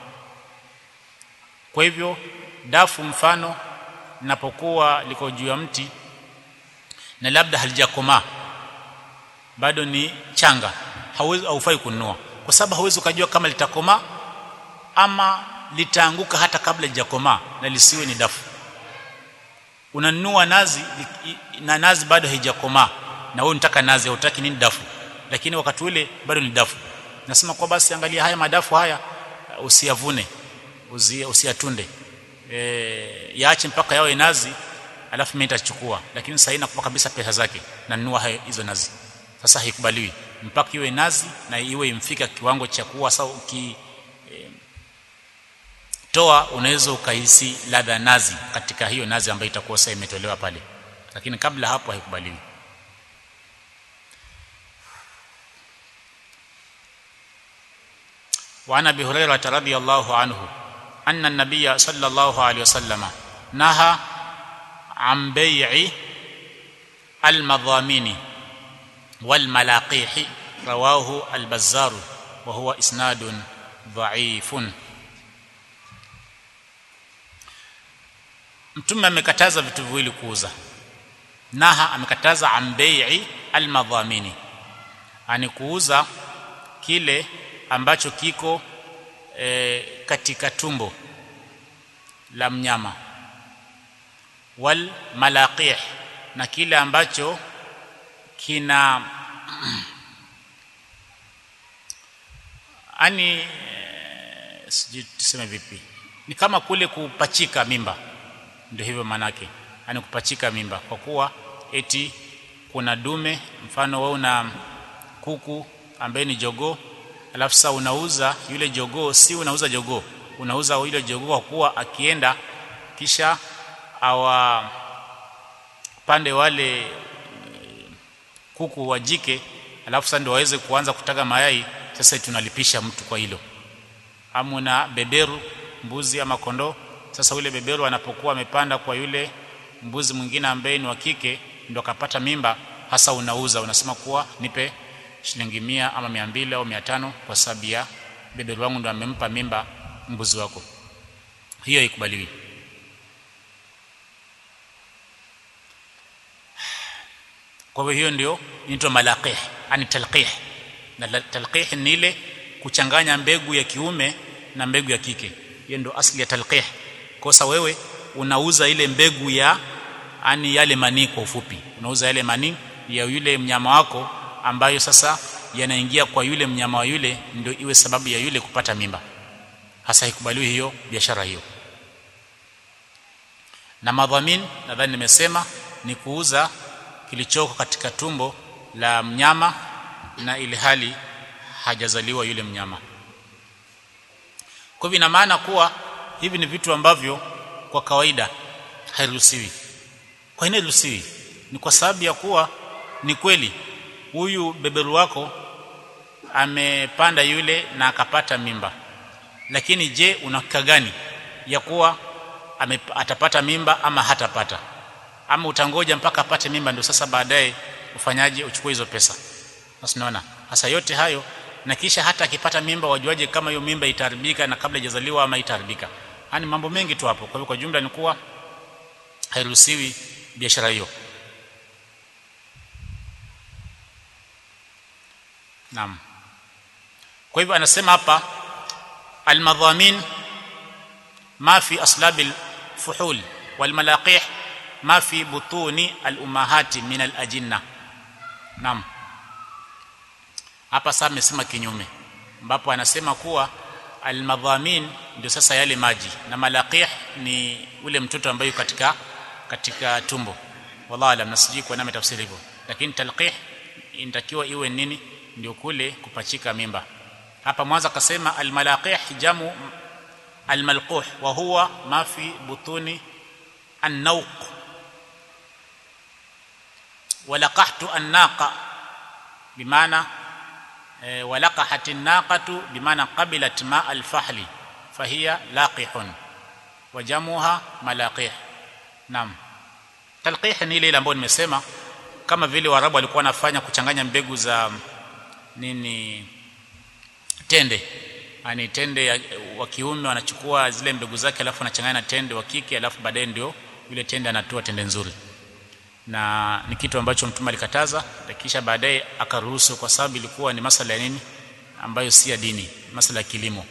kwa hivyo dafu mfano linapokuwa liko juu ya mti na labda halijakomaa bado ni changa hauwezi haufai kununua kwa sababu hauwezi ukajua kama litakomaa ama litaanguka hata kabla lijakomaa na lisiwe ni dafu unanunua nazi na nazi bado haijakomaa na wewe unataka nazi hautaki nini dafu lakini wakati ule bado ni dafu nasema kwa basi angalia haya madafu haya usiyavune usiyatunde e, yaache mpaka yawe nazi alafu mimi nitachukua lakini sasa inakupa kabisa pesa zake na nunua hizo nazi sasa haikubaliwi mpaka iwe nazi na iwe imfika kiwango cha kuwa sasa uki e, toa unaweza ukahisi ladha nazi katika hiyo nazi ambayo itakuwa sasa imetolewa pale lakini kabla hapo haikubaliwi وعن ابي هريره رضي الله عنه ان النبي صلى الله عليه وسلم نهى عن بيع المضامين والملاقيح رواه البزار وهو اسناد ضعيف mtume amekataza vitu viwili kuuza naha amekataza ambei almadhamini ani kuuza kile ambacho kiko e, katika tumbo la mnyama wal malaqih na kile ambacho kina ani e, sijui tuseme vipi ni kama kule kupachika mimba ndio hivyo manake ani kupachika mimba kwa kuwa eti kuna dume mfano wewe una kuku ambaye ni jogoo alafu sasa unauza yule jogoo si unauza jogoo unauza yule jogoo kwa kuwa akienda kisha awa pande wale kuku wa jike alafu sasa ndio waweze kuanza kutaga mayai sasa tunalipisha mtu kwa hilo amuna beberu mbuzi ama kondoo sasa yule beberu anapokuwa amepanda kwa yule mbuzi mwingine ambaye ni wa kike ndio akapata mimba hasa unauza unasema kuwa nipe shilingi mia ama mia mbili au mia tano kwa sababu ya beberu wangu ndo amempa mimba mbuzi wako hiyo haikubaliwi kwa hivyo hiyo ndio inaitwa malaqih ani talqih na talqih ni ile kuchanganya mbegu ya kiume na mbegu ya kike hiyo ndio asli ya talqih kosa wewe unauza ile mbegu ya ani yale manii kwa ufupi unauza yale manii ya yule mnyama wako ambayo sasa yanaingia kwa yule mnyama wa yule ndio iwe sababu ya yule kupata mimba hasa ikubaliwi hiyo biashara hiyo na madhamin nadhani nimesema ni kuuza kilichoko katika tumbo la mnyama na ili hali hajazaliwa yule mnyama kwa hivyo ina maana kuwa hivi ni vitu ambavyo kwa kawaida hairuhusiwi kwa nini hairuhusiwi ni kwa sababu ya kuwa ni kweli huyu beberu wako amepanda yule na akapata mimba lakini je unahakika gani ya kuwa ame, atapata mimba ama hatapata ama utangoja mpaka apate mimba ndio sasa baadaye ufanyaje uchukue hizo pesa sasa unaona hasa yote hayo na kisha hata akipata mimba wajuaje kama hiyo mimba itaharibika na kabla hajazaliwa ama itaharibika yani mambo mengi tu hapo kwa hivyo kwa jumla ni kuwa hairuhusiwi biashara hiyo naam kwa hivyo anasema hapa almadhamin ma fi aslabil fuhul walmalaqih ma fi butuni alumahati min alajinna naam hapa sasa amesema kinyume ambapo anasema kuwa almadhamin ndio sasa yale maji na malaqih ni ule mtoto ambaye katika katika tumbo wallahu alam nasiji kwa nami tafsiri hivyo lakini talqih inatakiwa iwe nini ndio kule kupachika mimba hapa mwanzo akasema almalaqih jamu almalquh wa huwa ma fi butuni an-nawq walaqahtu an-naqa bimaana e, walaqahat an-naqatu bimaana qabilat ma al-fahli fahiya laqihun wa jamuha malaqih naam talqih ni ile ambayo nimesema kama vile warabu walikuwa wanafanya kuchanganya mbegu za nini tende yani tende wa kiume wanachukua zile mbegu zake alafu anachanganya na tende wa kike alafu baadaye ndio yule tende anatoa tende nzuri na ni kitu ambacho mtume alikataza kisha baadaye akaruhusu kwa sababu ilikuwa ni masala ya nini ambayo si ya dini masala ya kilimo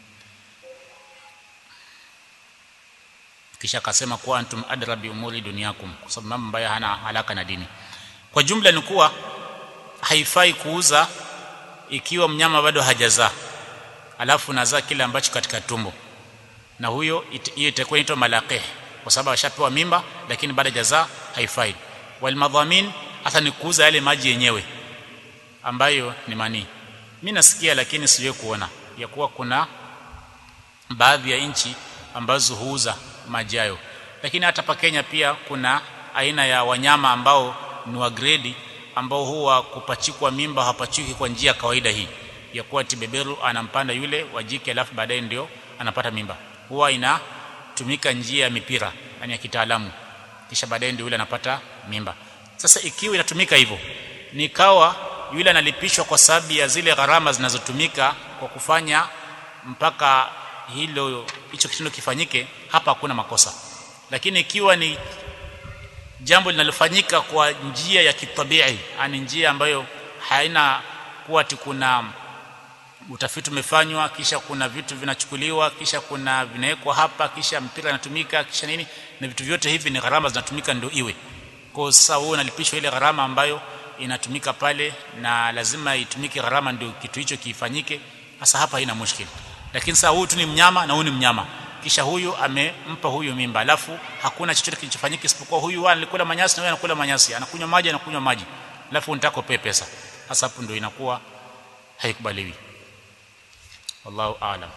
kisha akasema kuwa antum adra bi umuri dunyakum kwa sababu mambo ambayo hana alaka na dini kwa jumla ni kuwa haifai kuuza ikiwa mnyama bado hajazaa alafu nazaa kile ambacho katika tumbo na huyo hiyo itakuwa inaitwa malaqih kwa sababu ashapewa mimba lakini baada hajazaa haifai wal madhamin hata ni kuuza yale maji yenyewe ambayo ni manii mimi nasikia lakini siwe kuona ya kuwa kuna baadhi ya nchi ambazo huuza maji hayo lakini hata pa Kenya pia kuna aina ya wanyama ambao ni wa grade ambao huwa kupachikwa mimba hapachiki kwa njia kawaida hii ya kuwa tibeberu anampanda yule wajike alafu baadaye ndio anapata mimba huwa inatumika njia ya mipira yani ya kitaalamu kisha baadaye ndio yule anapata mimba sasa ikiwa inatumika hivyo nikawa yule analipishwa kwa sababu ya zile gharama zinazotumika kwa kufanya mpaka hilo hicho kitendo kifanyike hapa hakuna makosa lakini ikiwa ni jambo linalofanyika kwa njia ya kitabii ani njia ambayo haina kuwa kuna utafiti umefanywa kisha kuna vitu vinachukuliwa kisha kuna vinawekwa hapa kisha mpira inatumika kisha nini na vitu vyote hivi ni gharama zinatumika ndio iwe kwa sasa wewe unalipishwa ile gharama ambayo inatumika pale na lazima itumike gharama ndio kitu hicho kifanyike sasa hapa haina mushkili lakini sasa huyu tu ni mnyama na huyu ni mnyama kisha huyu amempa huyu mimba alafu hakuna chochote kilichofanyika isipokuwa huyu anakula manyasi na huyu anakula manyasi anakunywa maji anakunywa maji alafu unataka upe pesa sasa hapo ndio inakuwa haikubaliwi wallahu aalam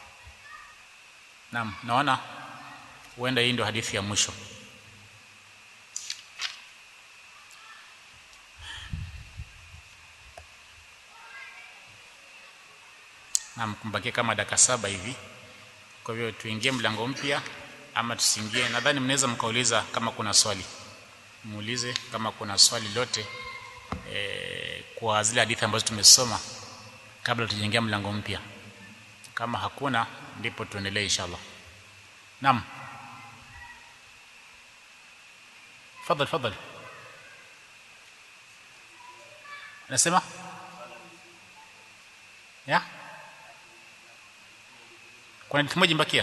naam naona huenda hii ndio hadithi ya mwisho naam kumbakia kama dakika saba hivi kwa hivyo tuingie mlango mpya ama tusiingie nadhani mnaweza mkauliza kama kuna swali muulize kama kuna swali lote e, kwa zile hadithi ambazo tumesoma kabla tujaingia mlango mpya kama hakuna ndipo tuendelee inshallah naam fadhali fadhali nasema ya kuna hadithi moja mbakia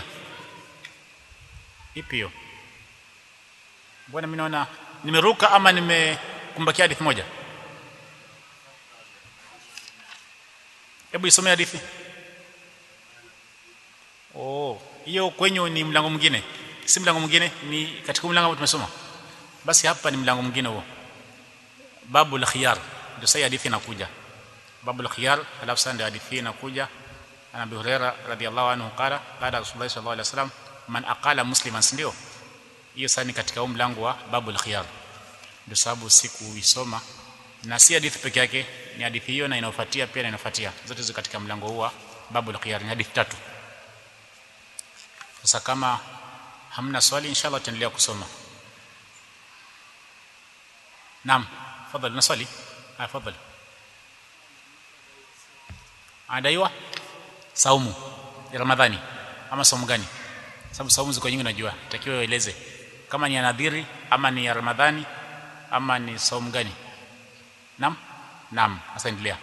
ipi hiyo mbona mimi naona nimeruka ama nimekumbakia hadithi moja hebu isome hadithi oh hiyo kwenye ni mlango mwingine si mlango mwingine ni katika mlango ambao tumesoma basi hapa ni mlango mwingine huo babu al-khiyar ndio sasa hadithi inakuja babu al-khiyar alafu sasa ndio hadithi inakuja ana Abi Huraira radhiyallahu anhu qala qala Rasulullah sallallahu alaihi wasallam man aqala musliman ndio hiyo sasa ni katika huu mlango wa babu al-khiyar ndio sababu sikuisoma na si hadithi peke yake ni hadithi hiyo na inayofuatia pia na inayofuatia zote ziko katika mlango huu wa babu al-khiyar ni hadithi tatu sasa kama hamna swali inshallah tutaendelea kusoma naam fadhali na swali ah fadhali adaiwa saumu ya ramadhani ama saumu gani sababu saumu ziko nyingi najua itakiwa ueleze kama ni ya nadhiri ama ni ya ramadhani ama ni saumu gani naam naam sasa endelea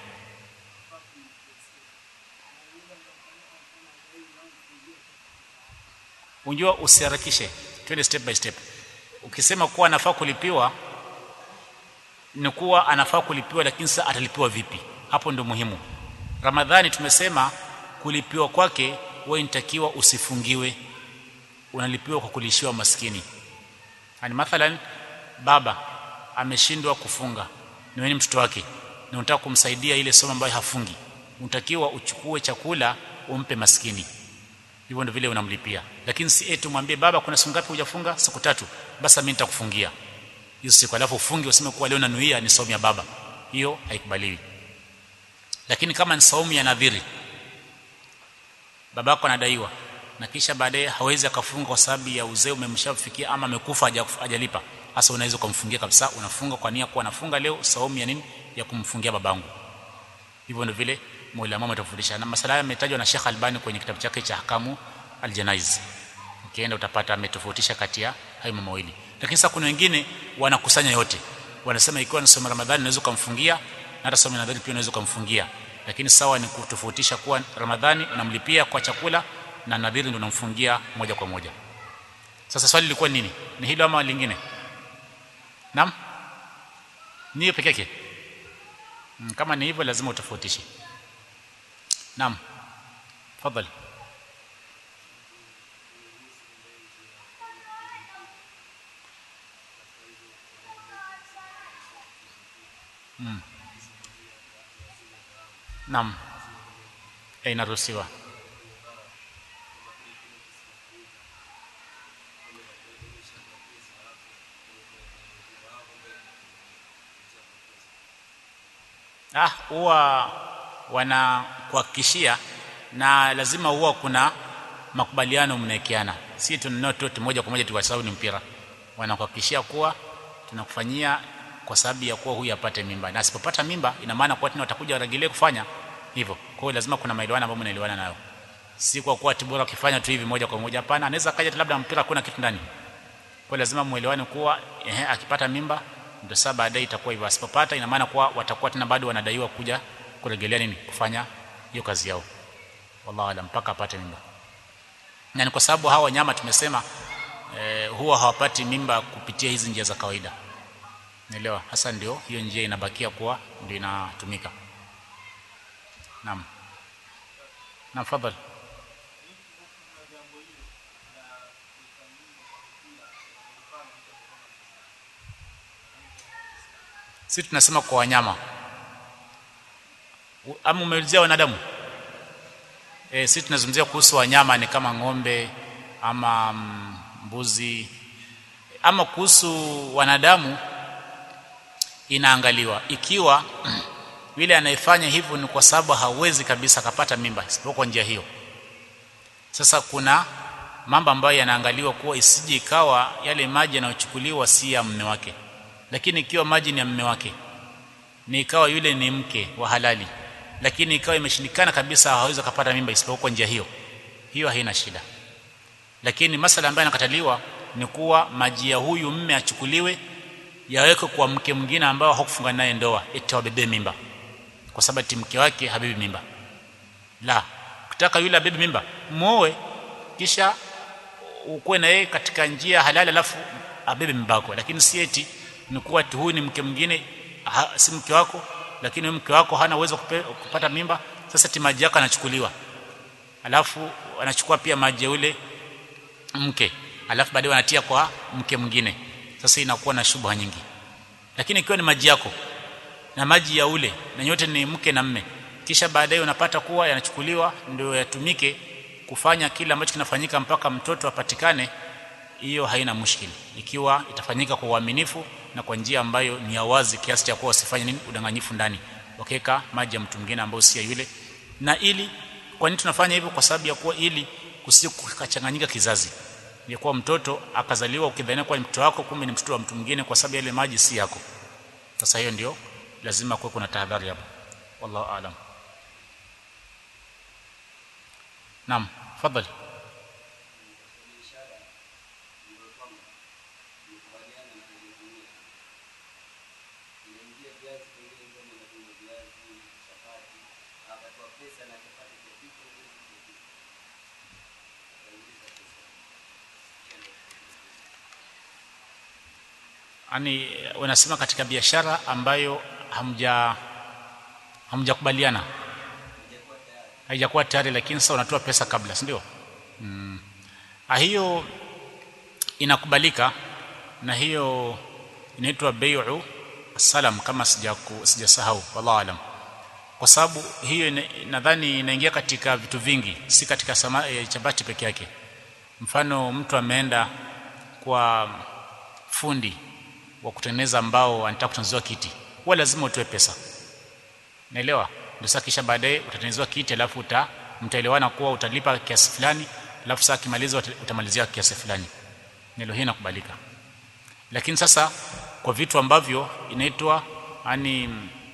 unjua usiharakishe twende step by step ukisema kuwa anafaa kulipiwa ni kuwa anafaa kulipiwa lakini sasa atalipiwa vipi hapo ndio muhimu ramadhani tumesema kulipiwa kwake wewe inatakiwa usifungiwe unalipiwa kwa kulishiwa maskini yani mathalan baba ameshindwa kufunga ni wewe mtoto wake na unataka kumsaidia ile somo ambayo hafungi unatakiwa uchukue chakula umpe maskini hivyo ndio vile unamlipia lakini si eti mwambie baba kuna siku ngapi hujafunga siku tatu basi mimi nitakufungia hiyo siku alafu ufunge useme kuwa leo nanuia ni saumu ya baba hiyo haikubaliwi lakini kama ni saumu ya nadhiri babako anadaiwa na kisha baadaye hawezi akafunga kwa sababu ya uzee umemshafikia ama amekufa hajalipa hasa unaweza kumfungia kabisa unafunga kwa nia kuwa nafunga leo saumu ya nini ya kumfungia babangu hivyo ndio vile Mola ametufundisha na masala yametajwa na Sheikh Albani kwenye kitabu chake cha Hakamu Aljanaiz ukienda utapata ametofautisha kati ya hayo mambo mawili lakini sasa kuna wengine wanakusanya yote wanasema ikiwa ni somo Ramadhani unaweza kumfungia na hata somo nadhari pia unaweza kumfungia lakini sawa ni kutofautisha kuwa Ramadhani unamlipia kwa chakula na nadhiri ndio unamfungia moja kwa moja sasa swali lilikuwa nini ni hilo ama lingine naam ni peke yake hmm, kama ni hivyo lazima utofautishe naam tafadhali Mm. Naam. Eh, inaruhusiwa. Ah, huwa wanakuhakikishia na lazima huwa kuna makubaliano mnaekeana, si tunanunua tu moja kwa moja tu kwa sababu ni mpira. Wanakuhakikishia kuwa tunakufanyia kwa sababu ya kuwa huyu apate mimba, na asipopata mimba ina maana kuwa tena watakuja waregelee kufanya hivyo. Kwa hiyo lazima kuna maelewano ambayo mnaelewana nayo, si kwa kuwa tibora ukifanya tu hivi moja kwa moja. Hapana, anaweza kaja labda mpira kuna kitu ndani. Kwa lazima muelewane kuwa ehe, akipata mimba ndio sasa baadaye itakuwa hivyo, asipopata ina maana kuwa watakuwa tena bado wanadaiwa kuja kuregelea nini, kufanya hiyo kazi yao. Wallahu alam, mpaka apate mimba. Na ni kwa sababu hawa wanyama tumesema eh, huwa hawapati mimba kupitia hizi njia za kawaida Naelewa. Hasa ndio hiyo njia inabakia kuwa ndio inatumika. Naam. Naam, fadhali. Sisi tunasema kwa wanyama. Ama umeulizia wanadamu? Eh, sisi tunazungumzia kuhusu wanyama ni kama ng'ombe ama mbuzi ama kuhusu wanadamu inaangaliwa ikiwa yule anayefanya hivyo ni kwa sababu hawezi kabisa akapata mimba isipokuwa njia hiyo. Sasa kuna mambo ambayo yanaangaliwa kuwa isije ikawa yale maji yanayochukuliwa si ya mume wake, lakini ikiwa maji ni ya mume wake, ni ikawa yule ni mke wa halali, lakini ikawa imeshindikana kabisa, hawezi akapata mimba isipokuwa njia hiyo, hiyo haina shida. Lakini masala ambayo yanakataliwa ni kuwa maji ya huyu mume achukuliwe yawekwe kwa mke mwingine ambao hakufunga naye ndoa eti wabebe mimba kwa sababu eti mke wake habibi mimba la ukitaka yule abebe mimba muoe kisha ukuwe na yeye katika njia halali alafu abebe mimba yako lakini si eti ni kuwa eti huyu ni mke mwingine ha, si mke wako lakini huyu mke wako hana uwezo kupata mimba sasa eti maji yako anachukuliwa alafu anachukua pia maji ya yule mke alafu baadaye wanatia kwa mke mwingine sasa inakuwa na shubha nyingi lakini ikiwa ni maji yako na maji ya ule na nyote ni mke na mme kisha baadaye unapata kuwa yanachukuliwa ndio yatumike kufanya kile ambacho kinafanyika mpaka mtoto apatikane hiyo haina mushkili ikiwa itafanyika kwa uaminifu na kwa njia ambayo ni ya wazi kiasi cha kuwa wasifanye nini udanganyifu ndani wakeka maji ya mtu mwingine ambao si ya yule na ili kwa nini tunafanya hivyo kwa sababu ya kuwa ili kusikachanganyika kizazi ya kuwa mtoto akazaliwa ukidhania kuwa ni mtoto wako kumbe ni mtoto wa mtu mwingine kwa sababu yale maji si yako sasa hiyo ndio lazima kuwe kuna tahadhari hapo wallahu aalam naam fadhali yani wanasema katika biashara ambayo hamja hamjakubaliana haijakuwa tayari lakini sasa unatoa pesa kabla si ndio mm. hiyo inakubalika na hiyo inaitwa bai'u salam kama sijaku sijasahau wallahu alam kwa sababu hiyo nadhani inaingia katika vitu vingi si katika sama, e, chapati peke yake mfano mtu ameenda kwa fundi wa kutengeneza mbao anataka kutengenezewa kiti huwa lazima utoe pesa naelewa ndio sasa kisha baadaye utatengenezewa kiti alafu uta mtaelewana kuwa utalipa kiasi fulani alafu sasa kimaliza utamalizia kiasi fulani nilo hii inakubalika lakini sasa kwa vitu ambavyo inaitwa yani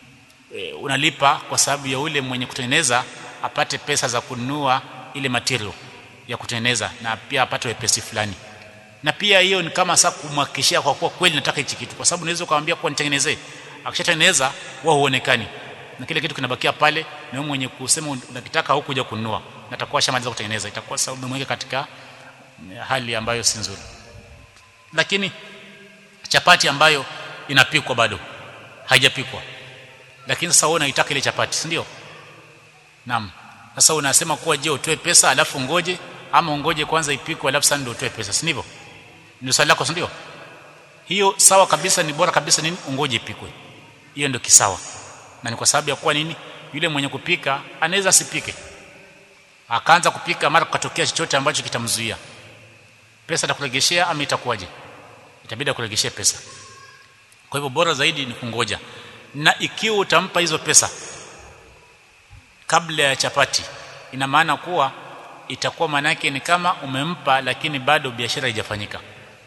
e, unalipa kwa sababu ya ule mwenye kutengeneza apate pesa za kununua ile material ya kutengeneza na pia apate wepesi fulani na pia hiyo ni kama sasa kumhakikishia kwa kuwa kweli nataka hichi kitu kwa sababu unaweza kumwambia kwa nitengenezee akishatengeneza wao huonekani na kile kitu kinabakia pale na wewe mwenye kusema unakitaka au kuja kununua na atakuwa shamaliza kutengeneza itakuwa sababu umemweka katika hali ambayo si nzuri lakini chapati ambayo inapikwa bado haijapikwa lakini sasa wewe unaitaka ile chapati si ndio naam sasa unasema kuwa je utoe pesa alafu ngoje ama ungoje kwanza ipikwe alafu sasa ndio utoe pesa si ndivyo ndio swali lako si ndio hiyo sawa kabisa ni bora kabisa nini ungoje ipikwe hiyo ndio kisawa na ni kwa sababu ya kuwa nini yule mwenye kupika anaweza asipike akaanza kupika mara kukatokea chochote ambacho kitamzuia pesa atakuregeshea ama itakuwaje itabidi akuregeshee pesa kwa hivyo bora zaidi ni kungoja na ikiwa utampa hizo pesa kabla ya chapati ina maana kuwa itakuwa maana yake ni kama umempa lakini bado biashara haijafanyika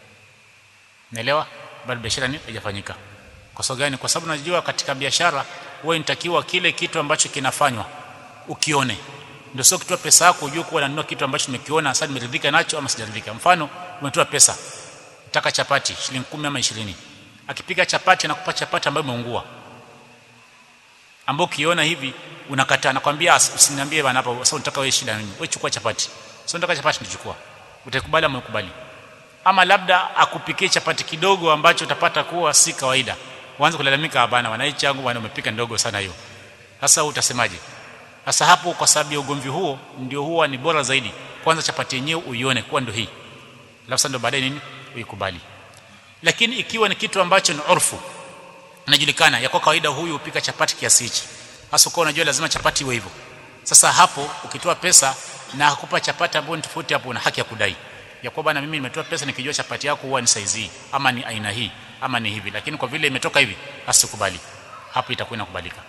naelewa bado biashara ni haijafanyika kwa sababu gani kwa sababu najua katika biashara wewe inatakiwa kile kitu ambacho kinafanywa ukione ndio sio kutoa pesa yako ujue kuwa nanunua kitu ambacho nimekiona sasa nimeridhika nacho ama sijaridhika mfano umetoa pesa nataka chapati shilingi 10 ama 20 akipika chapati anakupa chapati ambayo imeungua ambao ukiona hivi unakataa nakwambia usiniambie bana hapo sasa unataka wewe shida nini wewe chukua chapati sio unataka chapati ndichukua utakubali ama ukubali ama labda akupikie chapati kidogo ambacho utapata kuwa si kawaida uanze kulalamika bana wanaichi yangu bana umepika ndogo sana hiyo sasa utasemaje sasa hapo kwa sababu ya ugomvi huo ndio huwa ni bora zaidi kwanza chapati yenyewe uione kuwa ndio hii alafu ndio baadaye nini uikubali lakini ikiwa ni kitu ambacho ni urfu inajulikana ya kwa kawaida huyu upika chapati kiasi hichi hasa kwa unajua lazima chapati iwe hivyo sasa hapo ukitoa pesa na akupa chapati ambayo ni tofauti hapo una haki ya kudai ya kwa bana mimi nimetoa pesa nikijua chapati yako huwa ni size hii ama ni aina hii ama ni hivi lakini kwa vile imetoka hivi asikubali hapo itakuwa inakubalika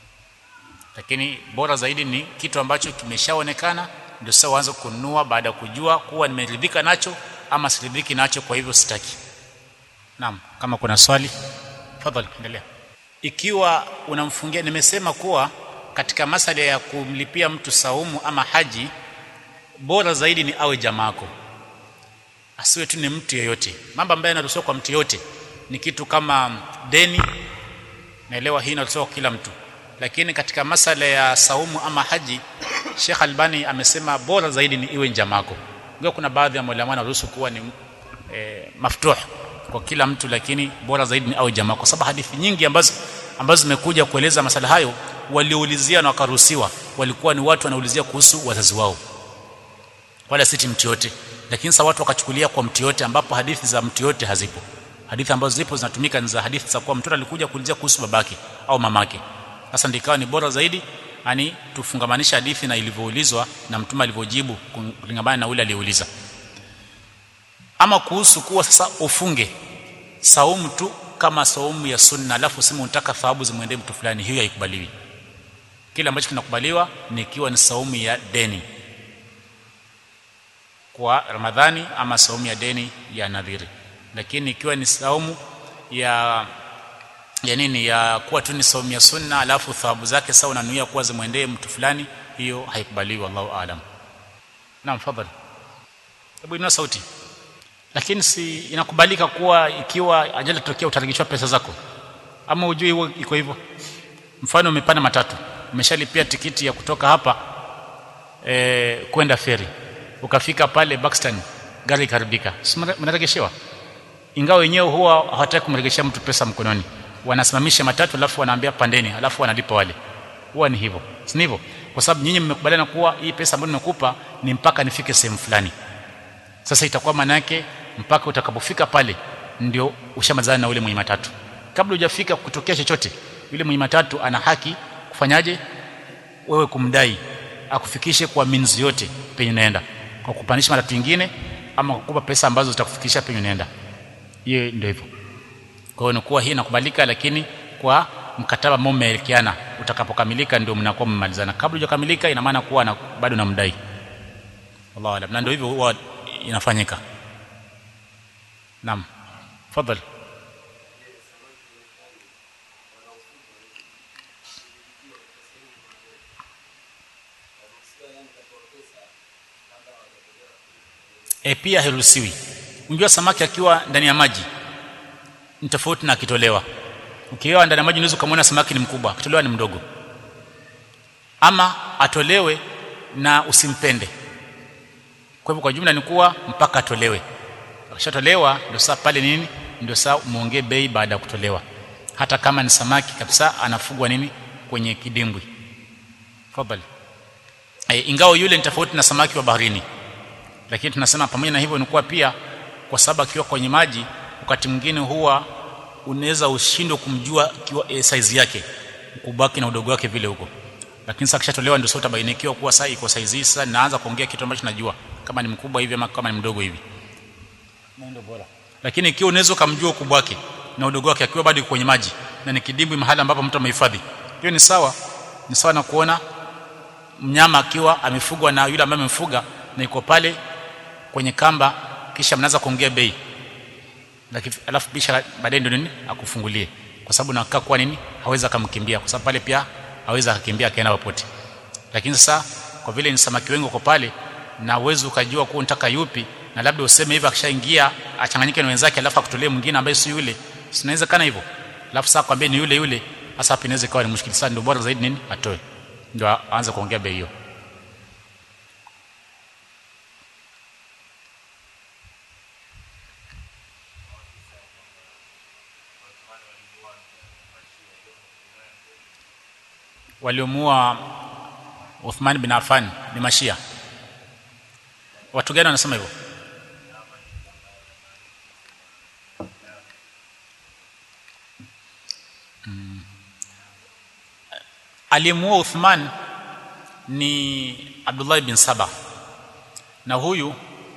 lakini bora zaidi ni kitu ambacho kimeshaonekana ndio sasa uanze kununua baada ya kujua kuwa nimeridhika nacho ama siridhiki nacho kwa hivyo sitaki naam kama kuna swali tafadhali endelea ikiwa unamfungia nimesema kuwa katika masala ya kumlipia mtu saumu ama haji bora zaidi ni awe jamaako asiwe tu ni mtu yeyote mambo ambayo yanaruhusiwa kwa mtu yote ni kitu kama deni naelewa hii inaruhusiwa kwa kila mtu lakini katika masala ya saumu ama haji Sheikh Albani amesema bora zaidi ni iwe njamako ingawa kuna baadhi ya maulama wanaruhusu kuwa ni e, maftuh kwa kila mtu lakini bora zaidi ni awe jamaa kwa sababu hadithi nyingi ambazo ambazo zimekuja kueleza masala hayo walioulizia na wakaruhusiwa walikuwa ni watu wanaulizia kuhusu wazazi wao wala si mtu yote lakini sasa watu wakachukulia kwa mtu yote ambapo hadithi za mtu yote hazipo hadithi ambazo zipo zinatumika ni za hadithi za kuwa mtoto alikuja kuulizia kuhusu babake au mamake sasa ndikawa ni bora zaidi yani tufungamanisha hadithi na ilivyoulizwa na mtume alivyojibu kulingana na ule aliyeuliza ama kuhusu kuwa sasa ufunge saumu tu kama saumu ya sunna alafu useme unataka thawabu zimwendee mtu fulani hiyo haikubaliwi kile ambacho kinakubaliwa ni ikiwa ni saumu ya deni kwa ramadhani ama saumu ya deni ya nadhiri lakini ikiwa ni saumu ya ya nini ya kuwa tu ni saumu ya sunna alafu thawabu zake sawa unanuia kuwa zimwendee mtu fulani hiyo haikubaliwi wallahu aalam naam fadhali hebu ina sauti lakini si inakubalika kuwa ikiwa ajali tokea utarejeshwa pesa zako ama ujui huo iko hivyo mfano umepanda matatu umeshalipia tikiti ya kutoka hapa e, kwenda feri ukafika pale Buxton gari ikaribika mnaregeshewa ingawa wenyewe huwa hawataki kumregeshea mtu pesa mkononi wanasimamisha matatu alafu wanaambia pandeni alafu wanalipa wale huwa ni hivyo si hivyo kwa sababu nyinyi mmekubaliana kuwa hii pesa ambayo nimekupa ni mpaka nifike sehemu fulani sasa itakuwa maana yake mpaka utakapofika pale ndio ushamalizana na ule mwenye matatu kabla hujafika kutokea chochote yule mwenye matatu ana haki kufanyaje wewe kumdai akufikishe kwa minzi yote penye unaenda kwa kupandisha matatu nyingine ama kukupa pesa ambazo zitakufikisha penye unaenda hiyo ndio hivyo kwa hiyo inakuwa hii inakubalika lakini kwa mkataba ambao mmeelekeana utakapokamilika ndio mnakuwa mmemalizana kabla hujakamilika ina maana kuwa na, bado namdai Allahu alam na ndio hivyo huwa inafanyika naam fadhali e pia hairuhusiwi unajua samaki akiwa ndani ya maji ni tofauti na akitolewa ukiwa ndani ya maji unaweza kumwona samaki ni mkubwa akitolewa ni mdogo ama atolewe na usimpende kwa hivyo kwa jumla ni kuwa mpaka atolewe akishatolewa ndio saa pale nini ndio saa muongee bei baada ya kutolewa hata kama ni samaki kabisa anafugwa nini kwenye kidimbwi fadhali e, ingawa yule ni tofauti na samaki wa baharini lakini tunasema pamoja na hivyo ni kuwa pia kwa sababu akiwa kwenye maji wakati mwingine huwa unaweza ushindwe kumjua kiwa e, size yake ukubwa wake na udogo wake vile huko lakini sasa kishatolewa ndio sasa utabainikiwa kuwa sasa iko size hii sasa naanza kuongea kitu ambacho najua kama ni mkubwa hivi ama kama ni mdogo hivi ndio bora lakini ikiwa unaweza kumjua ukubwa wake na udogo wake akiwa bado kwenye maji na ni kidimbwi mahali ambapo mtu amehifadhi hiyo ni sawa ni sawa na kuona mnyama akiwa amefugwa na yule ambaye amemfuga na iko pale kwenye kamba kisha mnaanza kuongea bei lakini alafu bisha baadaye ndio nini akufungulie kwa sababu nakaa kwa nini hawezi akamkimbia kwa sababu pale pia hawezi akakimbia akaenda popote lakini sasa kwa vile ni samaki wengi uko pale na uwezo ukajua kuwa unataka yupi na labda useme hivi akishaingia achanganyike na wenzake alafu akutolee mwingine ambaye si yule sinaweza kana hivyo alafu sasa kwambie ni yule yule hasa hapo inaweza ikawa ni mushkili sana ndio bora zaidi nini atoe ndio aanze kuongea bei hiyo waliomuua Uthman bin Affan ni mashia watu gani wanasema hivyo mm. aliyemuua Uthman ni Abdullah bin Saba na huyu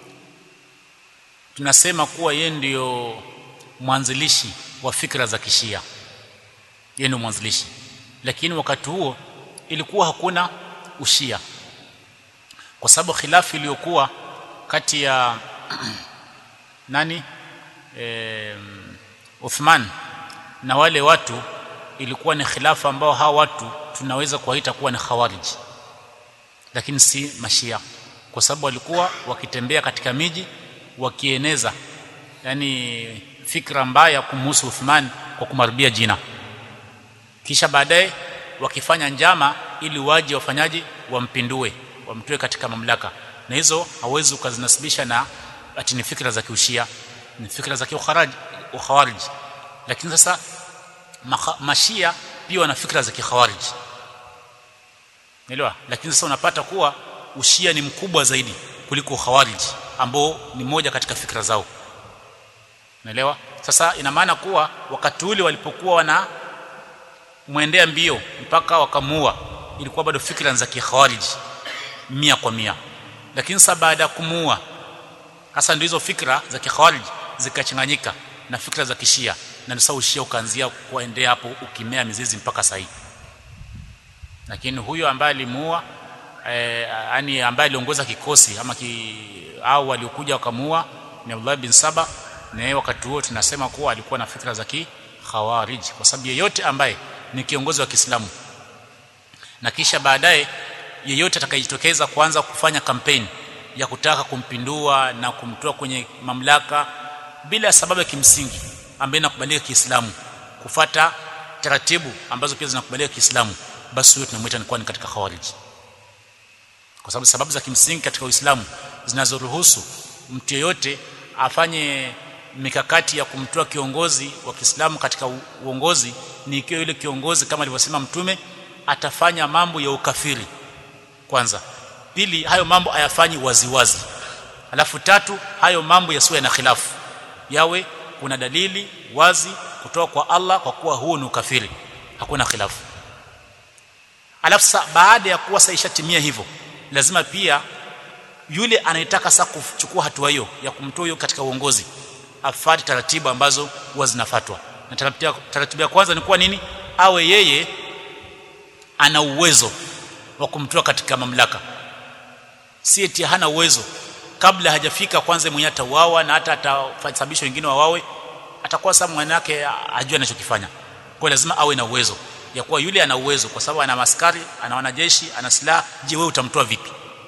tunasema kuwa yeye ndio mwanzilishi wa fikra za kishia yeye ndio mwanzilishi lakini wakati huo ilikuwa hakuna ushia kwa sababu khilafu iliyokuwa kati ya nani e, Uthman na wale watu ilikuwa ni khilafa ambao hawa watu tunaweza kuwaita kuwa ni khawarij lakini si mashia kwa sababu walikuwa wakitembea katika miji wakieneza yani fikra mbaya kumhusu Uthman kwa kumaribia jina kisha baadaye wakifanya njama ili waje wafanyaji wampindue wamtoe katika mamlaka na hizo hawezi ukazinasibisha na ati ni fikra za kiushia ni fikra za kiukharaj ukhawarij lakini sasa mashia pia wana fikra za kikhawarij Unaelewa? Lakini sasa unapata kuwa ushia ni mkubwa zaidi kuliko khawarij ambao ni moja katika fikra zao. Unaelewa? sasa ina maana kuwa wakati ule walipokuwa wana mwendea mbio mpaka wakamua ilikuwa bado fikra za kikhawarij mia kwa mia lakini sasa baada ya kumuua hasa ndio hizo fikra za kikhawarij zikachanganyika na fikra za kishia na sasa ushia ukaanzia kuendea hapo ukimea mizizi mpaka sasa lakini huyo ambaye alimuua eh, yani ambaye aliongoza kikosi ama ki, au waliokuja wakamuua ni Abdullah bin Saba na yeye wakati huo tunasema kuwa alikuwa na fikra za kikhawarij kwa sababu yeyote ambaye ni kiongozi wa Kiislamu na kisha baadaye yeyote atakayejitokeza kuanza kufanya kampeni ya kutaka kumpindua na kumtoa kwenye mamlaka bila sababu ya kimsingi ambayo inakubalika Kiislamu kufata taratibu ambazo pia zinakubalika Kiislamu basi huyo tunamwita ni kuwa ni katika khawarij kwa sababu sababu za kimsingi katika Uislamu zinazoruhusu mtu yeyote afanye mikakati ya kumtoa kiongozi wa Kiislamu katika uongozi ni ikiwa yule kiongozi kama alivyosema mtume atafanya mambo ya ukafiri kwanza pili hayo mambo ayafanyi waziwazi alafu tatu hayo mambo yasiwe na khilafu yawe kuna dalili wazi kutoka kwa Allah kwa kuwa huo ni ukafiri hakuna khilafu alafu sa, baada ya kuwa sasa ishatimia hivyo lazima pia yule anayetaka sasa kuchukua hatua hiyo ya kumtoa huyo katika uongozi afuate taratibu ambazo huwa zinafuatwa na taratibu, taratibu ya kwanza ni kuwa nini awe yeye ana uwezo wa kumtoa katika mamlaka si eti hana uwezo kabla hajafika kwanza mwenye atauawa na hata atasababisha wengine wawawe atakuwa sasa mwanake ajue anachokifanya kwa lazima awe na uwezo ya kuwa yule ana uwezo kwa sababu ana maskari ana wanajeshi ana silaha je wewe utamtoa vipi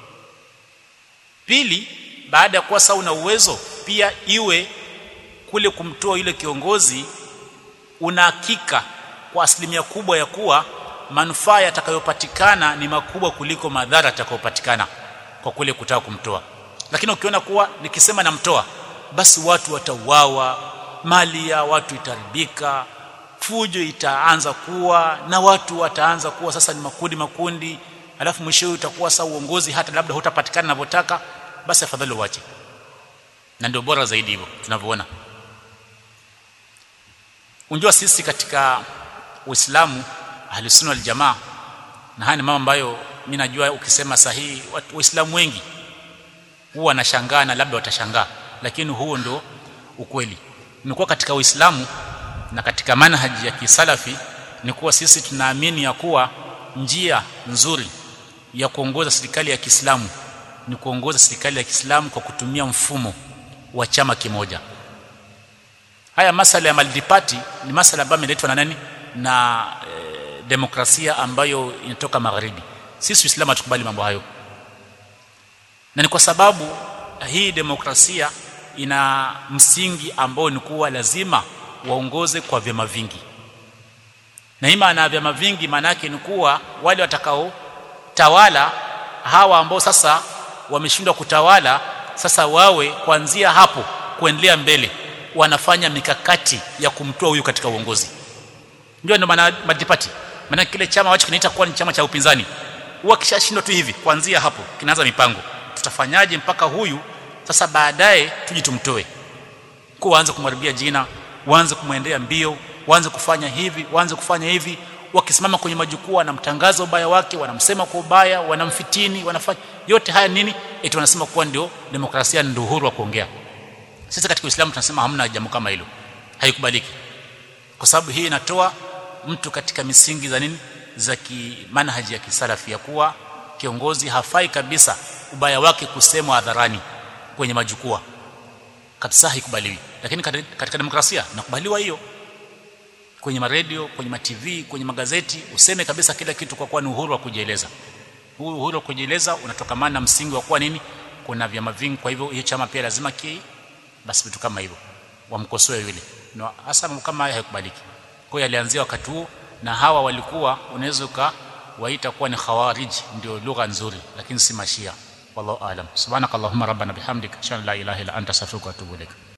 pili baada ya kuwa sasa una uwezo pia iwe kule kumtoa yule kiongozi una hakika kwa asilimia kubwa ya kuwa manufaa yatakayopatikana ni makubwa kuliko madhara yatakayopatikana kwa kule kutaka kumtoa lakini ukiona kuwa nikisema namtoa basi watu watauawa mali ya watu itaribika fujo itaanza kuwa na watu wataanza kuwa sasa ni makundi makundi alafu mwisho utakuwa sasa uongozi hata labda hutapatikana ninavyotaka basi afadhali uache na ndio bora zaidi hivyo tunavyoona unjua sisi katika Uislamu ahlusunna wal jamaa na haya ni mambo ambayo mimi najua ukisema sahihi waislamu wengi huwa wanashangaa na labda watashangaa lakini huo ndo ukweli imekuwa katika Uislamu na katika manhaji ya kisalafi ni kuwa sisi tunaamini ya kuwa njia nzuri ya kuongoza serikali ya Kiislamu ni kuongoza serikali ya Kiislamu kwa kutumia mfumo wa chama kimoja haya masala ya multiparty ni masala ambayo yameletwa na nani na e, demokrasia ambayo inatoka magharibi sisi Uislamu hatukubali mambo hayo na ni kwa sababu hii demokrasia ina msingi ambao ni kuwa lazima waongoze kwa vyama vingi na hii maana vyama vingi maana yake ni kuwa wale watakao tawala hawa ambao sasa wameshindwa kutawala sasa wawe kuanzia hapo kuendelea mbele wanafanya mikakati ya kumtoa huyu katika uongozi ndio ndio maana multiparty maana kile chama wacho kinaita kuwa ni chama cha upinzani huwa kishashindwa tu hivi kuanzia hapo kinaanza mipango tutafanyaje mpaka huyu sasa baadaye tuje tumtoe kwa waanze kumharibia jina waanze kumwendea mbio waanze kufanya hivi waanze kufanya hivi wakisimama kwenye majukwaa wanamtangaza ubaya wake wanamsema kwa ubaya wanamfitini wanafanya yote haya nini eti wanasema kuwa ndio demokrasia ndio uhuru wa kuongea sisi katika Uislamu tunasema hamna jambo kama hilo haikubaliki kwa sababu hii inatoa mtu katika misingi za nini za kimanhaji ya kisalafi ya kuwa kiongozi hafai kabisa ubaya wake kusemwa hadharani kwenye majukwaa kabisa haikubaliwi lakini katika demokrasia nakubaliwa hiyo kwenye maredio kwenye ma TV kwenye magazeti useme kabisa kila kitu kwa kuwa ni uhuru wa kujieleza huu uhuru wa kujieleza unatokamana na msingi wa kuwa nini kuna vyama vingi kwa hivyo hiyo chama pia lazima ki basi vitu kama hivyo wamkosoe yule no, hasa kama haya haikubaliki kwa hiyo alianzia wakati huo na hawa walikuwa unaweza ukawaita kuwa ni khawarij ndio lugha nzuri lakini si mashia wallahu alam subhanakallahumma rabbana bihamdika ashhadu an la ilaha illa anta astaghfiruka wa atubu ilaik